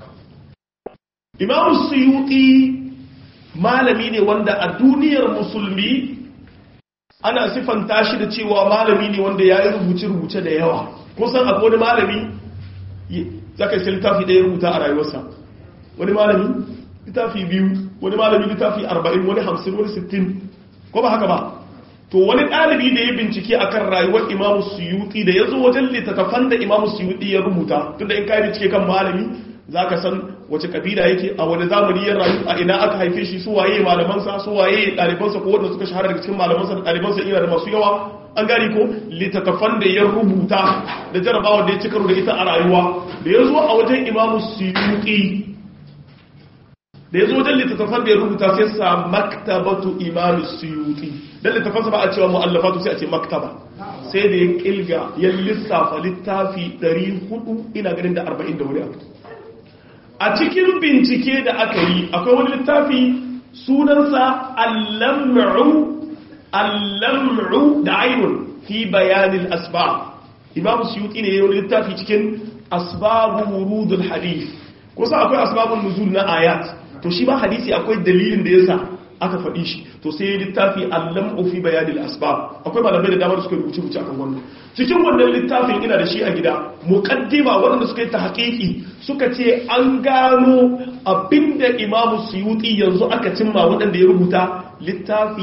imam siyuti malami ne wanda a duniyar musulmi ana sifanta shi da cewa malami ne wanda ya yi rubuce-rubuce da yawa kusan akwai wani malami za ka yi littafi ɗaya rubuta a rayuwarsa wani malami littafi biyu wani malami littafi arba'in wani hamsin wani sittin ko ba haka ba to wani ɗalibi da ya bincike a kan rayuwar imamu suyuti da ya zo wajen littattafan da imamu suyuti ya rubuta tunda in kayi bincike kan malami za ka san wace kabila yake a wani zamani ya rayu a ina aka haife shi su waye malamansa su waye ɗalibansa ko wanda suka shahara daga cikin malamansa da ɗalibansa ina da masu yawa an gari ko littattafan da ya rubuta da jarabawa da ya ci karo da ita a rayuwa da ya zo a wajen imamu suyuti da ya zo wajen littattafan da ya rubuta sai sa maktabatu imamu suyuti don littattafansa ba a cewa mu'allafatu sai a ce maktaba sai da ya kilga ya lissafa littafi 400 ina ganin da 40 da wani abu a cikin bincike da aka yi akwai wani littafi sunansa allam'u allam'u da ainun fi bayanin asbab imam suyuti ne yau littafi cikin asbabu wurudul hadith kusa akwai asbabun nuzul na ayat to shi ba hadisi akwai dalilin da yasa aka faɗi shi to sai littafi allam'u fi bayanin asbab akwai malamai da dama da suka rubuce rubuce akan wannan cikin wannan littafin ina da shi a gida muqaddima waɗanda suka yi ta haƙiƙi suka ce an gano abinda imamu suyuti yanzu aka cimma waɗanda ya rubuta littafi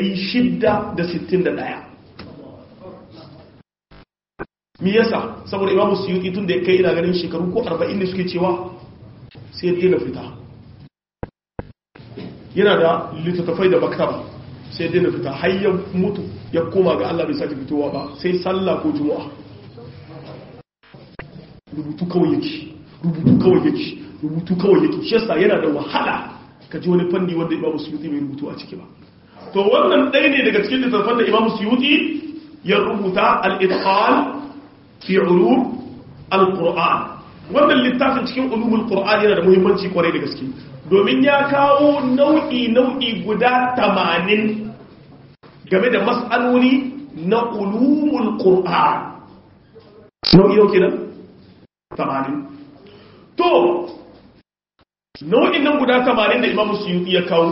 661 mi yasa saboda imamu suyuti tun da ya kai ina ganin shekaru ko 40 ne suke cewa sai ya na fita yana da littattafai da maktaba sai dai na fita har ya mutu ya koma ga Allah bai sake fitowa ba sai sallah ko juma'a rubutu kawai yake rubutu kawai yake rubutu kawai yake shi yasa yana da wahala ka ji wani fanni wanda Imam Suyuti bai rubutu a ciki ba to wannan ɗaya ne daga cikin littattafan da Imam Suyuti ya rubuta al-itqan fi ulum al-Qur'an wannan littafin cikin ulumul Qur'an yana da muhimmanci kwarai da gaske domin ya kawo nau'i nau'i guda 80 game da mas'aloli na ulumul Qur'an nau'i yau kenan 80 to nau'in nan guda 80 da Imam Suyuti ya kawo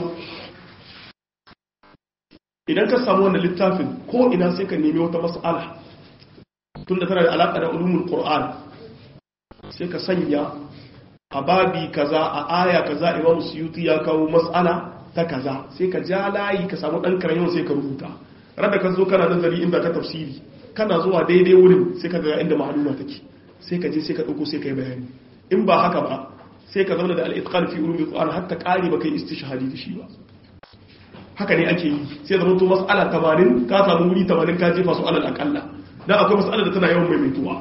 idan ka samu wannan littafin ko ina sai ka nemi wata mas'ala tunda tana da alaka da ulumul Qur'an sai ka sanya a babi kaza a aya kaza Imam Suyuti ya kawo mas'ala ta kaza sai ka ja layi ka samu dan karayon sai ka rubuta rada ka zo kana nazari inda ka tafsiri kana zuwa daidai wurin sai ka ga inda ma'luma take sai ka je sai ka dauko sai ka yi bayani in ba haka ba sai ka zauna da al-itqan fi ulumul Qur'an hatta kare ba kai istishhadi da shi ba haka ne ake yi sai zama to mas'ala 80 ka samu wuri 80 ka jefa su alal akalla dan akwai mas'ala da tana yawan maimaituwa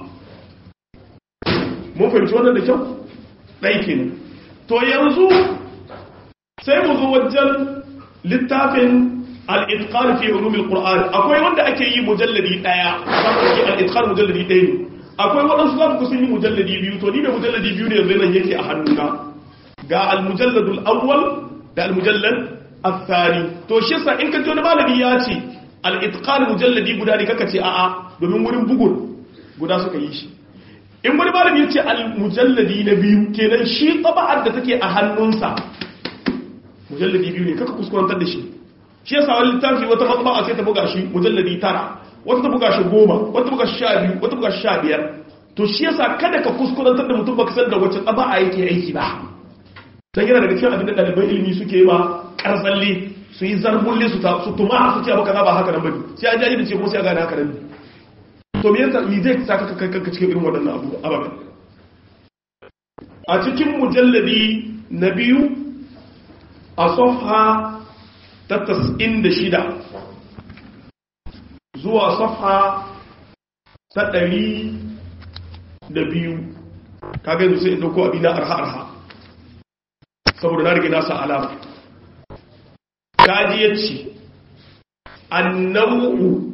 mun fahimci wannan da kyau dai kenan to yanzu sai mu zo wajen littafin al-itqan fi ulum al-qur'an akwai wanda ake yi mujalladi daya zaka yi al-itqan mujalladi daya ne akwai waɗansu za ku sun yi mujalladi biyu to ni da mujalladi biyu ne yanzu nan yake a hannuna ga al-mujalladul awwal da al-mujallad al-thani to shi yasa in ka ji wani malami ya ce al-itqan mujalladi guda ne kaka ce a'a domin wurin bugun guda suka yi shi in wani malami ya ce al-mujalladi na biyu kenan shi taba'ar da take a hannunsa mujalladi biyu ne kaka kuskurantar da shi shi yasa wani littafi wata matsaba'a sai ta buga shi mujalladi tara wata ta buga shi goma wata buga shi sha biyu wata buga shi sha biyar to shi yasa kada ka kuskurantar da mutum baka san da wacce tsaba'a yake aiki ba dan yana daga cikin abin da ɗaliban ilimi suke yi ba kartsalle su yi zarbulle su su tuma su ce abu kaza ba haka nan bane sai an jaji da ce kuma sai a gane haka nan to me yasa me zai saka ka kanka cikin irin waɗannan abu ababen a cikin mujalladi na biyu a safha ta tas'in da shida zuwa safha ta ɗari da biyu kaga yanzu sai in ɗauko abin na arha-arha saboda na rage nasa alama kaji ya ce annau'u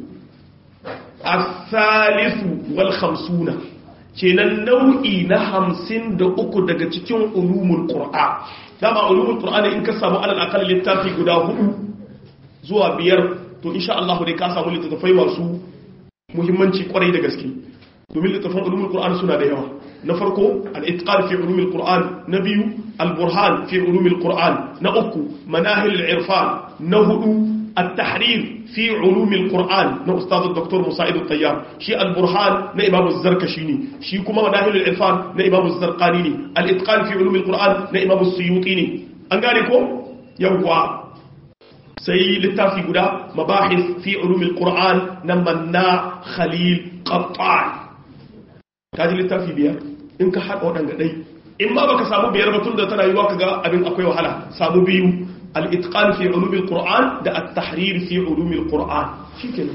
a salisu wal hamsuna kenan nau'i na hamsin da uku daga cikin ulumul ƙura dama ulumul ƙura in ka samu alal akal littafi guda hudu zuwa biyar to insha Allah dai ka samu littattafai masu muhimmanci kwarai da gaske domin littattafan ulumul Qur'an suna da yawa na farko al-itqan fi ulumul Qur'an na biyu al-burhan fi ulumul Qur'an na uku manahil al-irfan na hudu التحرير في علوم القرآن نا أستاذ الدكتور مساعد الطيار شي البرهان نا إمام الزركشيني شي كما مناهل العرفان نا إمام الزرقانيني الإتقان في علوم القرآن نا إمام السيوطيني أنقالكم يوقع sai littafi guda mabahis fi ulumil qur'an na manna khalil qattan kaji littafi biyar in ka haɗa waɗanda ɗai in ma baka samu biyar batun da tana yiwa kaga abin akwai wahala samu biyu al-itqan fi ulumil qur'an da at-tahrir fi ulumil qur'an shikenan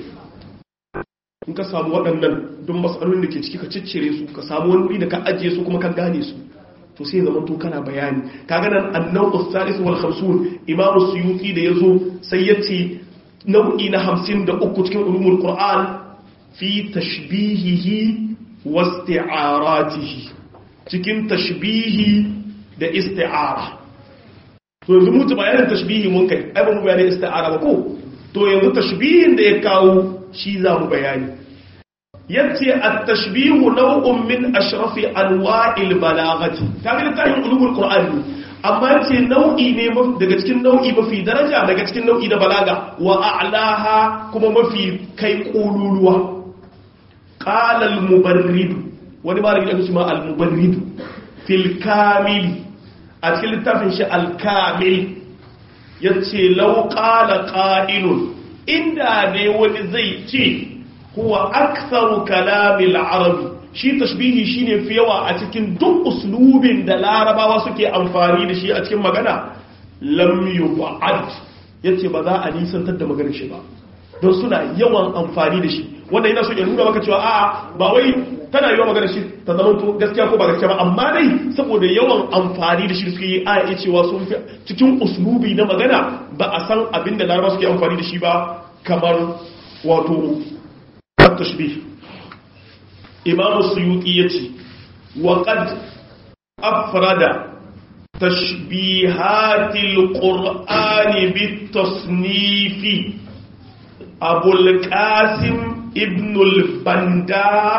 in ka samu waɗannan don matsalolin da ke ciki ka ciccire su ka samu wani wuri da ka ajiye su kuma ka gane su to sai zama to kana bayani kaga nan annau as-salis wal 50 imamu suyuti da yazo sai yace nau'i na 53 cikin ulumul qur'an fi tashbihihi wa isti'aratihi cikin tashbihi da isti'ara to yanzu mutu bayanin tashbihi mun kai ai ba mu bayanin isti'ara ba ko to yanzu tashbihin da ya kawo shi za mu bayani yace at-tashbihu naw'un min ashrafi anwa'il balaghati kaga littafin ulumul qur'ani amma yace nau'i ne daga cikin nau'i mafi daraja daga cikin nau'i da balaga wa a'laha kuma mafi kai kululuwa qala al-mubarrid wani malami da kuma al-mubarrid fil kamil a cikin littafin shi al-kamil yace law qala qa'ilun inda ne wani zai ce huwa aktharu kalamil arabi shi tashbihi shine fi yawa a cikin duk uslubin da larabawa suke amfani da shi a cikin magana lam yub'ad yace ba za a nisantar da maganar shi ba don suna yawan amfani da shi wanda yana so ya nuna maka cewa a'a ba wai tana yiwa maganar shi ta zama to gaskiya ko ba gaskiya ba amma dai saboda yawan amfani da shi suke yi a iya cewa sun fi cikin uslubi na magana ba a san abin da larabawa suke amfani da shi ba kamar wato التشبيه إمام السيوطي يتي وقد أفرد تشبيهات القرآن بالتصنيف أبو القاسم ابن البندار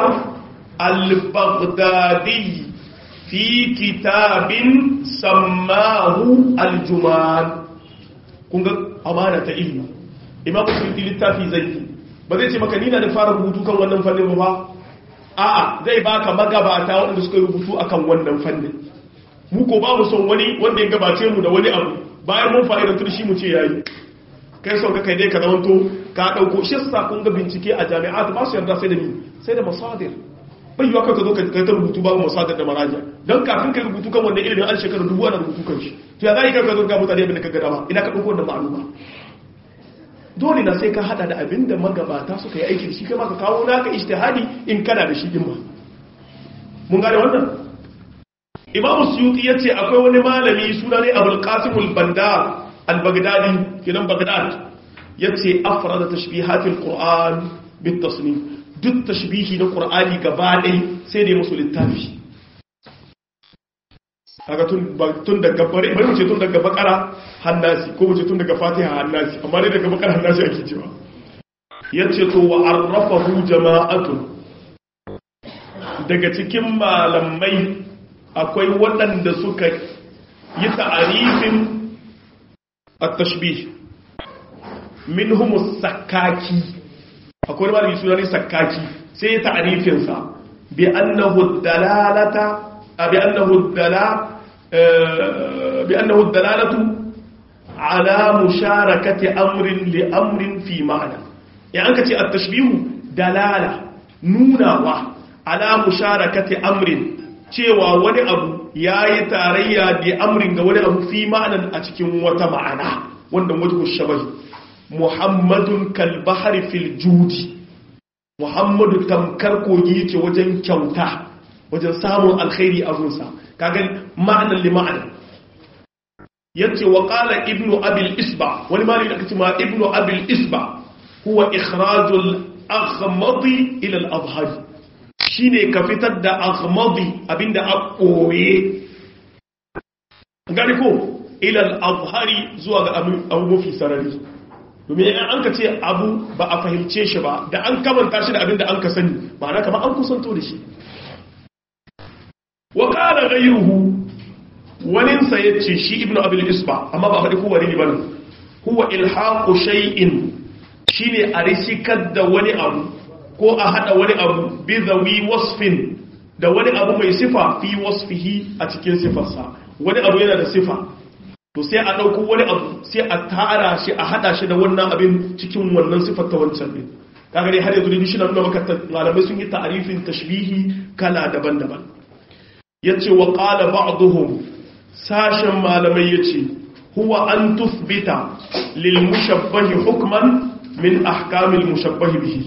البغدادي في كتاب سماه الجمان كنت أمانة إلمه إمام السيوطي للتافي زيتي ba zai ce maka nina da fara rubutu kan wannan fannin ba a'a zai baka magabata waɗanda suka rubutu akan wannan fannin mu ko ba mu son wani wanda ya gabace mu da wani abu bayan mun fa'ida tun shi mu ce yayi kai son ka kai dai ka zamanto ka dauko shi sa kun ga bincike a jami'at ba su yarda sai da ni sai da masadir bai yiwa ka zo ka kai ta rubutu babu masadir da maraja don kafin ka rubutu kan wannan ilimin an shekara dubu ana rubutu kan shi to ya za ka zo ga mutane abin da ka ga dama ina ka dauko wannan ma'luma dole na sai ka hada da abin da magabata suka yi aiki da shi kai maka kawo naka ijtihadi in kana da shi din ma mun gane wannan imamu suyuti yace akwai wani malami suna ne abul qasim al bandar al bagdadi kinan bagdad yace afrada tashbihat al qur'an bit tasnif duk tashbihi na qur'ani gaba ɗaya sai da musu littafi kaga tun tun daga bare bari mu ce tun daga bakara hannasi ko mu ce tun daga fatiha hannasi amma dai daga bakara hannasi ake cewa yace to wa arrafahu jama'atun daga cikin malamai akwai waɗanda suka yi ta'arifin at-tashbih minhum as-sakaki akwai malami suna ne sakaki sai ya ta'arifin sa bi annahu dalalata bi annahu dalala بأنه الدلالة على مشاركة أمر لأمر في معنى يعني أنك التشبيه دلالة نونا على مشاركة أمر cewa wani abu ya yi tarayya da amrin ga wani abu fi ma'anan a cikin wata ma'ana wanda wajen shabahi muhammadun kalbahari fil judi muhammadu tamkar kogi yake wajen kyauta wajen samun alkhairi a gunsa kaga ma'anan li ma'anan yace wa qala ibnu abil isba wani malami da kace ma ibnu abil isba huwa ikhrajul aghmadi ila al adhhar shine ka fitar da aghmadi abinda a koye gani ko ila al adhhari zuwa ga abu mafi sarari domin in an ka ce abu ba a fahimce shi ba da an kamanta shi da abinda an ka sani ma'ana kamar an kusanto da shi wa qala ghayruhu waninsa ya ce shi ibn abil isba amma ba faɗi kowane ne ba nan huwa ilhaku shay'in shine a rishikar da wani abu ko a hada wani abu bi zawi wasfin da wani abu mai sifa fi wasfihi a cikin sifarsa wani abu yana da sifa to sai a ɗauko wani abu sai a tara shi a hada shi da wannan abin cikin wannan sifar ta wancan ne kaga dai har yanzu ne shi na nuna maka malamai sun yi ta'arifin tashbihi kala daban-daban yace wa qala ba'dhum sashen malamai ya ce huwa an tufbita lil mushabbahi hukman min ahkamil mushabbahi bihi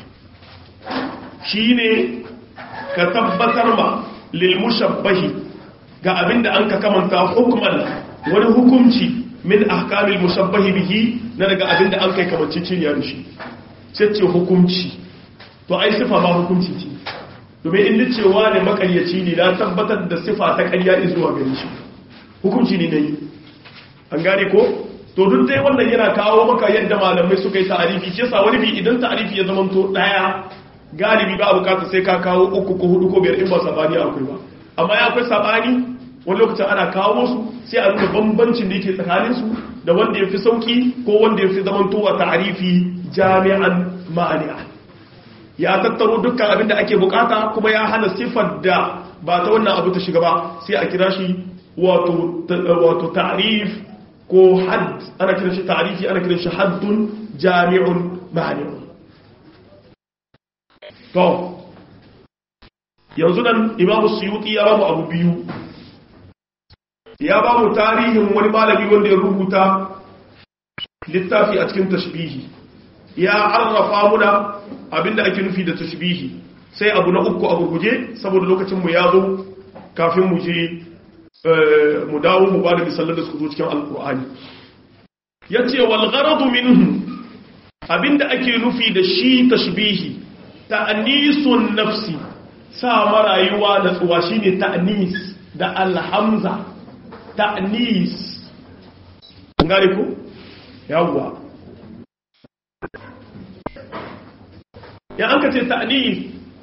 shine ka tabbatar ma lil mushabbahi ga abinda an ka kamanta hukman wani hukunci min ahkamil mushabbahi bihi na daga abinda an kai kamancin ciniya da shi sai ce hukunci to ai sifa ba hukunci ce domin inda cewa ne makaryaci ne na tabbatar da sifa ta karya zuwa gare shi hukunci ne na yi an gane ko to duk dai wannan yana kawo maka yadda malamai suka yi ta'arifi shi yasa wani bi idan ta'arifi ya zama to daya galibi ba bukata sai ka kawo uku ko hudu ko biyar in ba sabani akwai ba amma ya akwai sabani wani lokacin ana kawo su sai a nuna bambancin da yake tsakanin su da wanda ya fi sauki ko wanda ya fi zaman towa ta'arifi jami'an ma'ani'a ya tattaro dukkan abin da ake bukata kuma ya hana sifar da ba ta wannan abu ta shiga ba sai a kira shi wato ta'rif ko hadd ana kiran shi ta'rifi ana kiran shi haddun jami'un ma'ani'un to yanzu nan imamu suyuti ya bamu abu biyu ya bamu tarihin wani malami wanda ya rubuta littafi a cikin tashbihi ya arrafa muna abinda ake nufi da tashbihi sai abu na uku a gurguje saboda lokacin mu ya zo kafin mu je mu dawo mu ba da misalan da suka zo cikin alkur'ani ya ce walgaradu minhu abinda ake nufi da shi tashbihi ta'anisun nafsi sa marayuwa da tsuwa shine ta'anis da alhamza ta'anis gane ku yawwa ya an ka ce ta'anis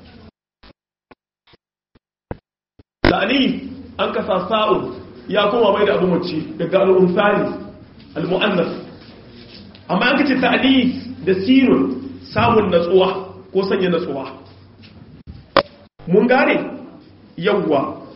ta'anis an kasa sa'un ya koma mai da abu mace daga al'unsani al-mu'annas amma an kace ta'anis da sinun samun natsuwa ko sanya natsuwa mun gane yawwa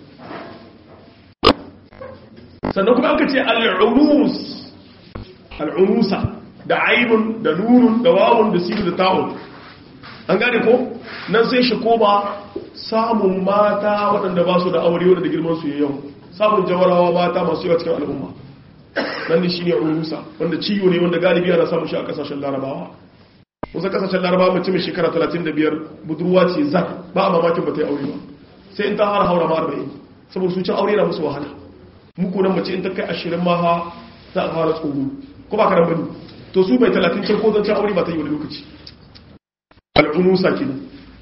sannan kuma an kace al-unus al-unusa da ainun da nunun da wawun da sinun da ta'un an gane ko nan sai shi koma samun mata waɗanda ba su da aure waɗanda girman su yau samun jawarawa mata masu yawa cikin al'umma nan ne shine urusa wanda ciwo ne wanda galibi ana samun shi a kasashen larabawa wasu kasashen larabawa mace mai shekara 35 budurwa ce zak ba a mamakin ba ta yi aure ba sai in ta har haura ma 40 saboda su cin aure na musu wahala muku nan mace in ta kai 20 ma ha za a fara tsoro ko ba ka bane to su bai 30 can ko zan aure ba ta yi wani lokaci al'unusa kenan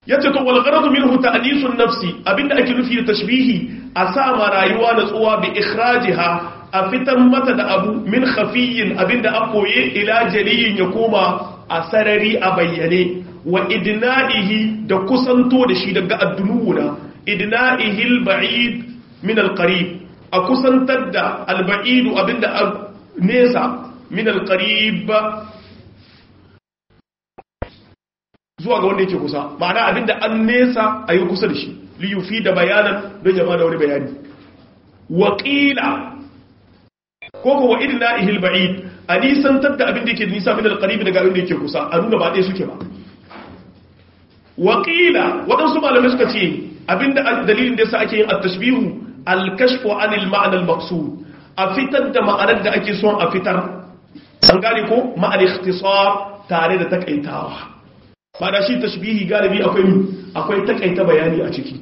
yace to wal gharadu minhu ta'nisun nafsi abinda ake nufi da tashbihi a sa ma rayuwa natsuwa bi ikhrajiha a fitar mata da abu min khafiyin abinda an koye ila jaliyin ya koma a sarari a bayyane wa idna'ihi da kusanto da shi daga addunuwuna idna'ihi al-ba'id min al-qarib a kusantar da al-ba'idu abinda nesa min al-qarib zuwa ga wanda yake kusa ma'ana abinda an nesa a yi kusa da shi liyufi da bayanan don yaba da wani bayani waƙila ko ko wa idna ihil ba'id a nisantar da abinda yake nisa min alqarib daga abinda yake kusa a nuna ba ɗaya suke ba waƙila waɗansu malamai suka ce abinda dalilin da yasa ake yin at-tashbihu al-kashfu anil ma'na al-maqsud a fitar da ma'anar da ake son a fitar an gane ko ma'al ikhtisar tare da takaitawa ba da shi tashbihi galibi akwai akwai takaita bayani a ciki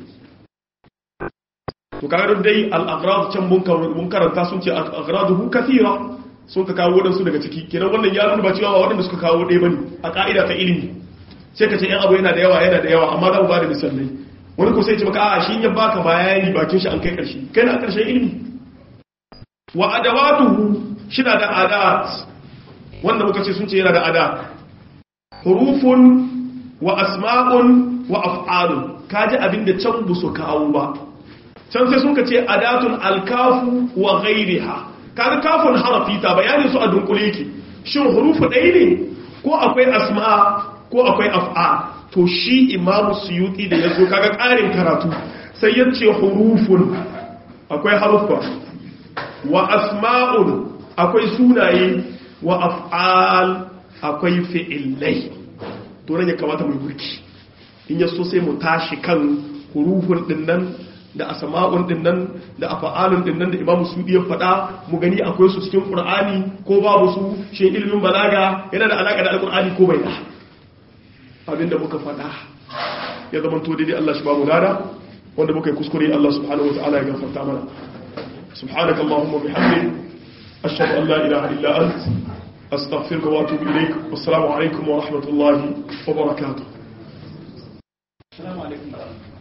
to kaga dai al-aghrad can mun karanta sun ce aghraduhu kathira sun ka kawo wadansu daga ciki kenan wannan ya nuna ba cewa wadanda suka kawo dai bane a ka'ida ta ilimi sai ka ce yan abu yana da yawa yana da yawa amma za mu ba da misalai wani ko sai ce maka a shi ya baka bayani bakin shi an kai karshe kai na karshen ilimi wa adawatuhu shi na da adat wanda muka ce sun ce yana da adat hurufun wa asma'un wa af'alun kaji abinda can bu su kawo ba can sai sun ce adatun alkafu wa ghairiha kaga kafun harafi ta bayanin su a dunkule yake shin hurufu ɗaya ne ko akwai asma ko akwai af'a to shi imamu suyuti da yazo kaga ƙarin karatu sai ya ce hurufun akwai haruffa wa asma'un akwai sunaye wa af'al akwai fi'ilai to nan ya kamata mu burki in yaso sai mu tashi kan hurufun dinnan da asma'un dinnan da af'alun dinnan da imamu sudi ya faɗa mu gani akwai su cikin qur'ani ko babu su shi ilimin balaga yana da alaka da alqur'ani ko bai da abinda muka faɗa ya zama to dai Allah shi ba mu lada wanda muka yi kuskure Allah subhanahu wataala ya gafarta mana سبحانك اللهم وبحمدك أشهد أن لا إله إلا أنت أستغفرك وأتوب إليك والسلام عليكم ورحمة الله وبركاته السلام عليكم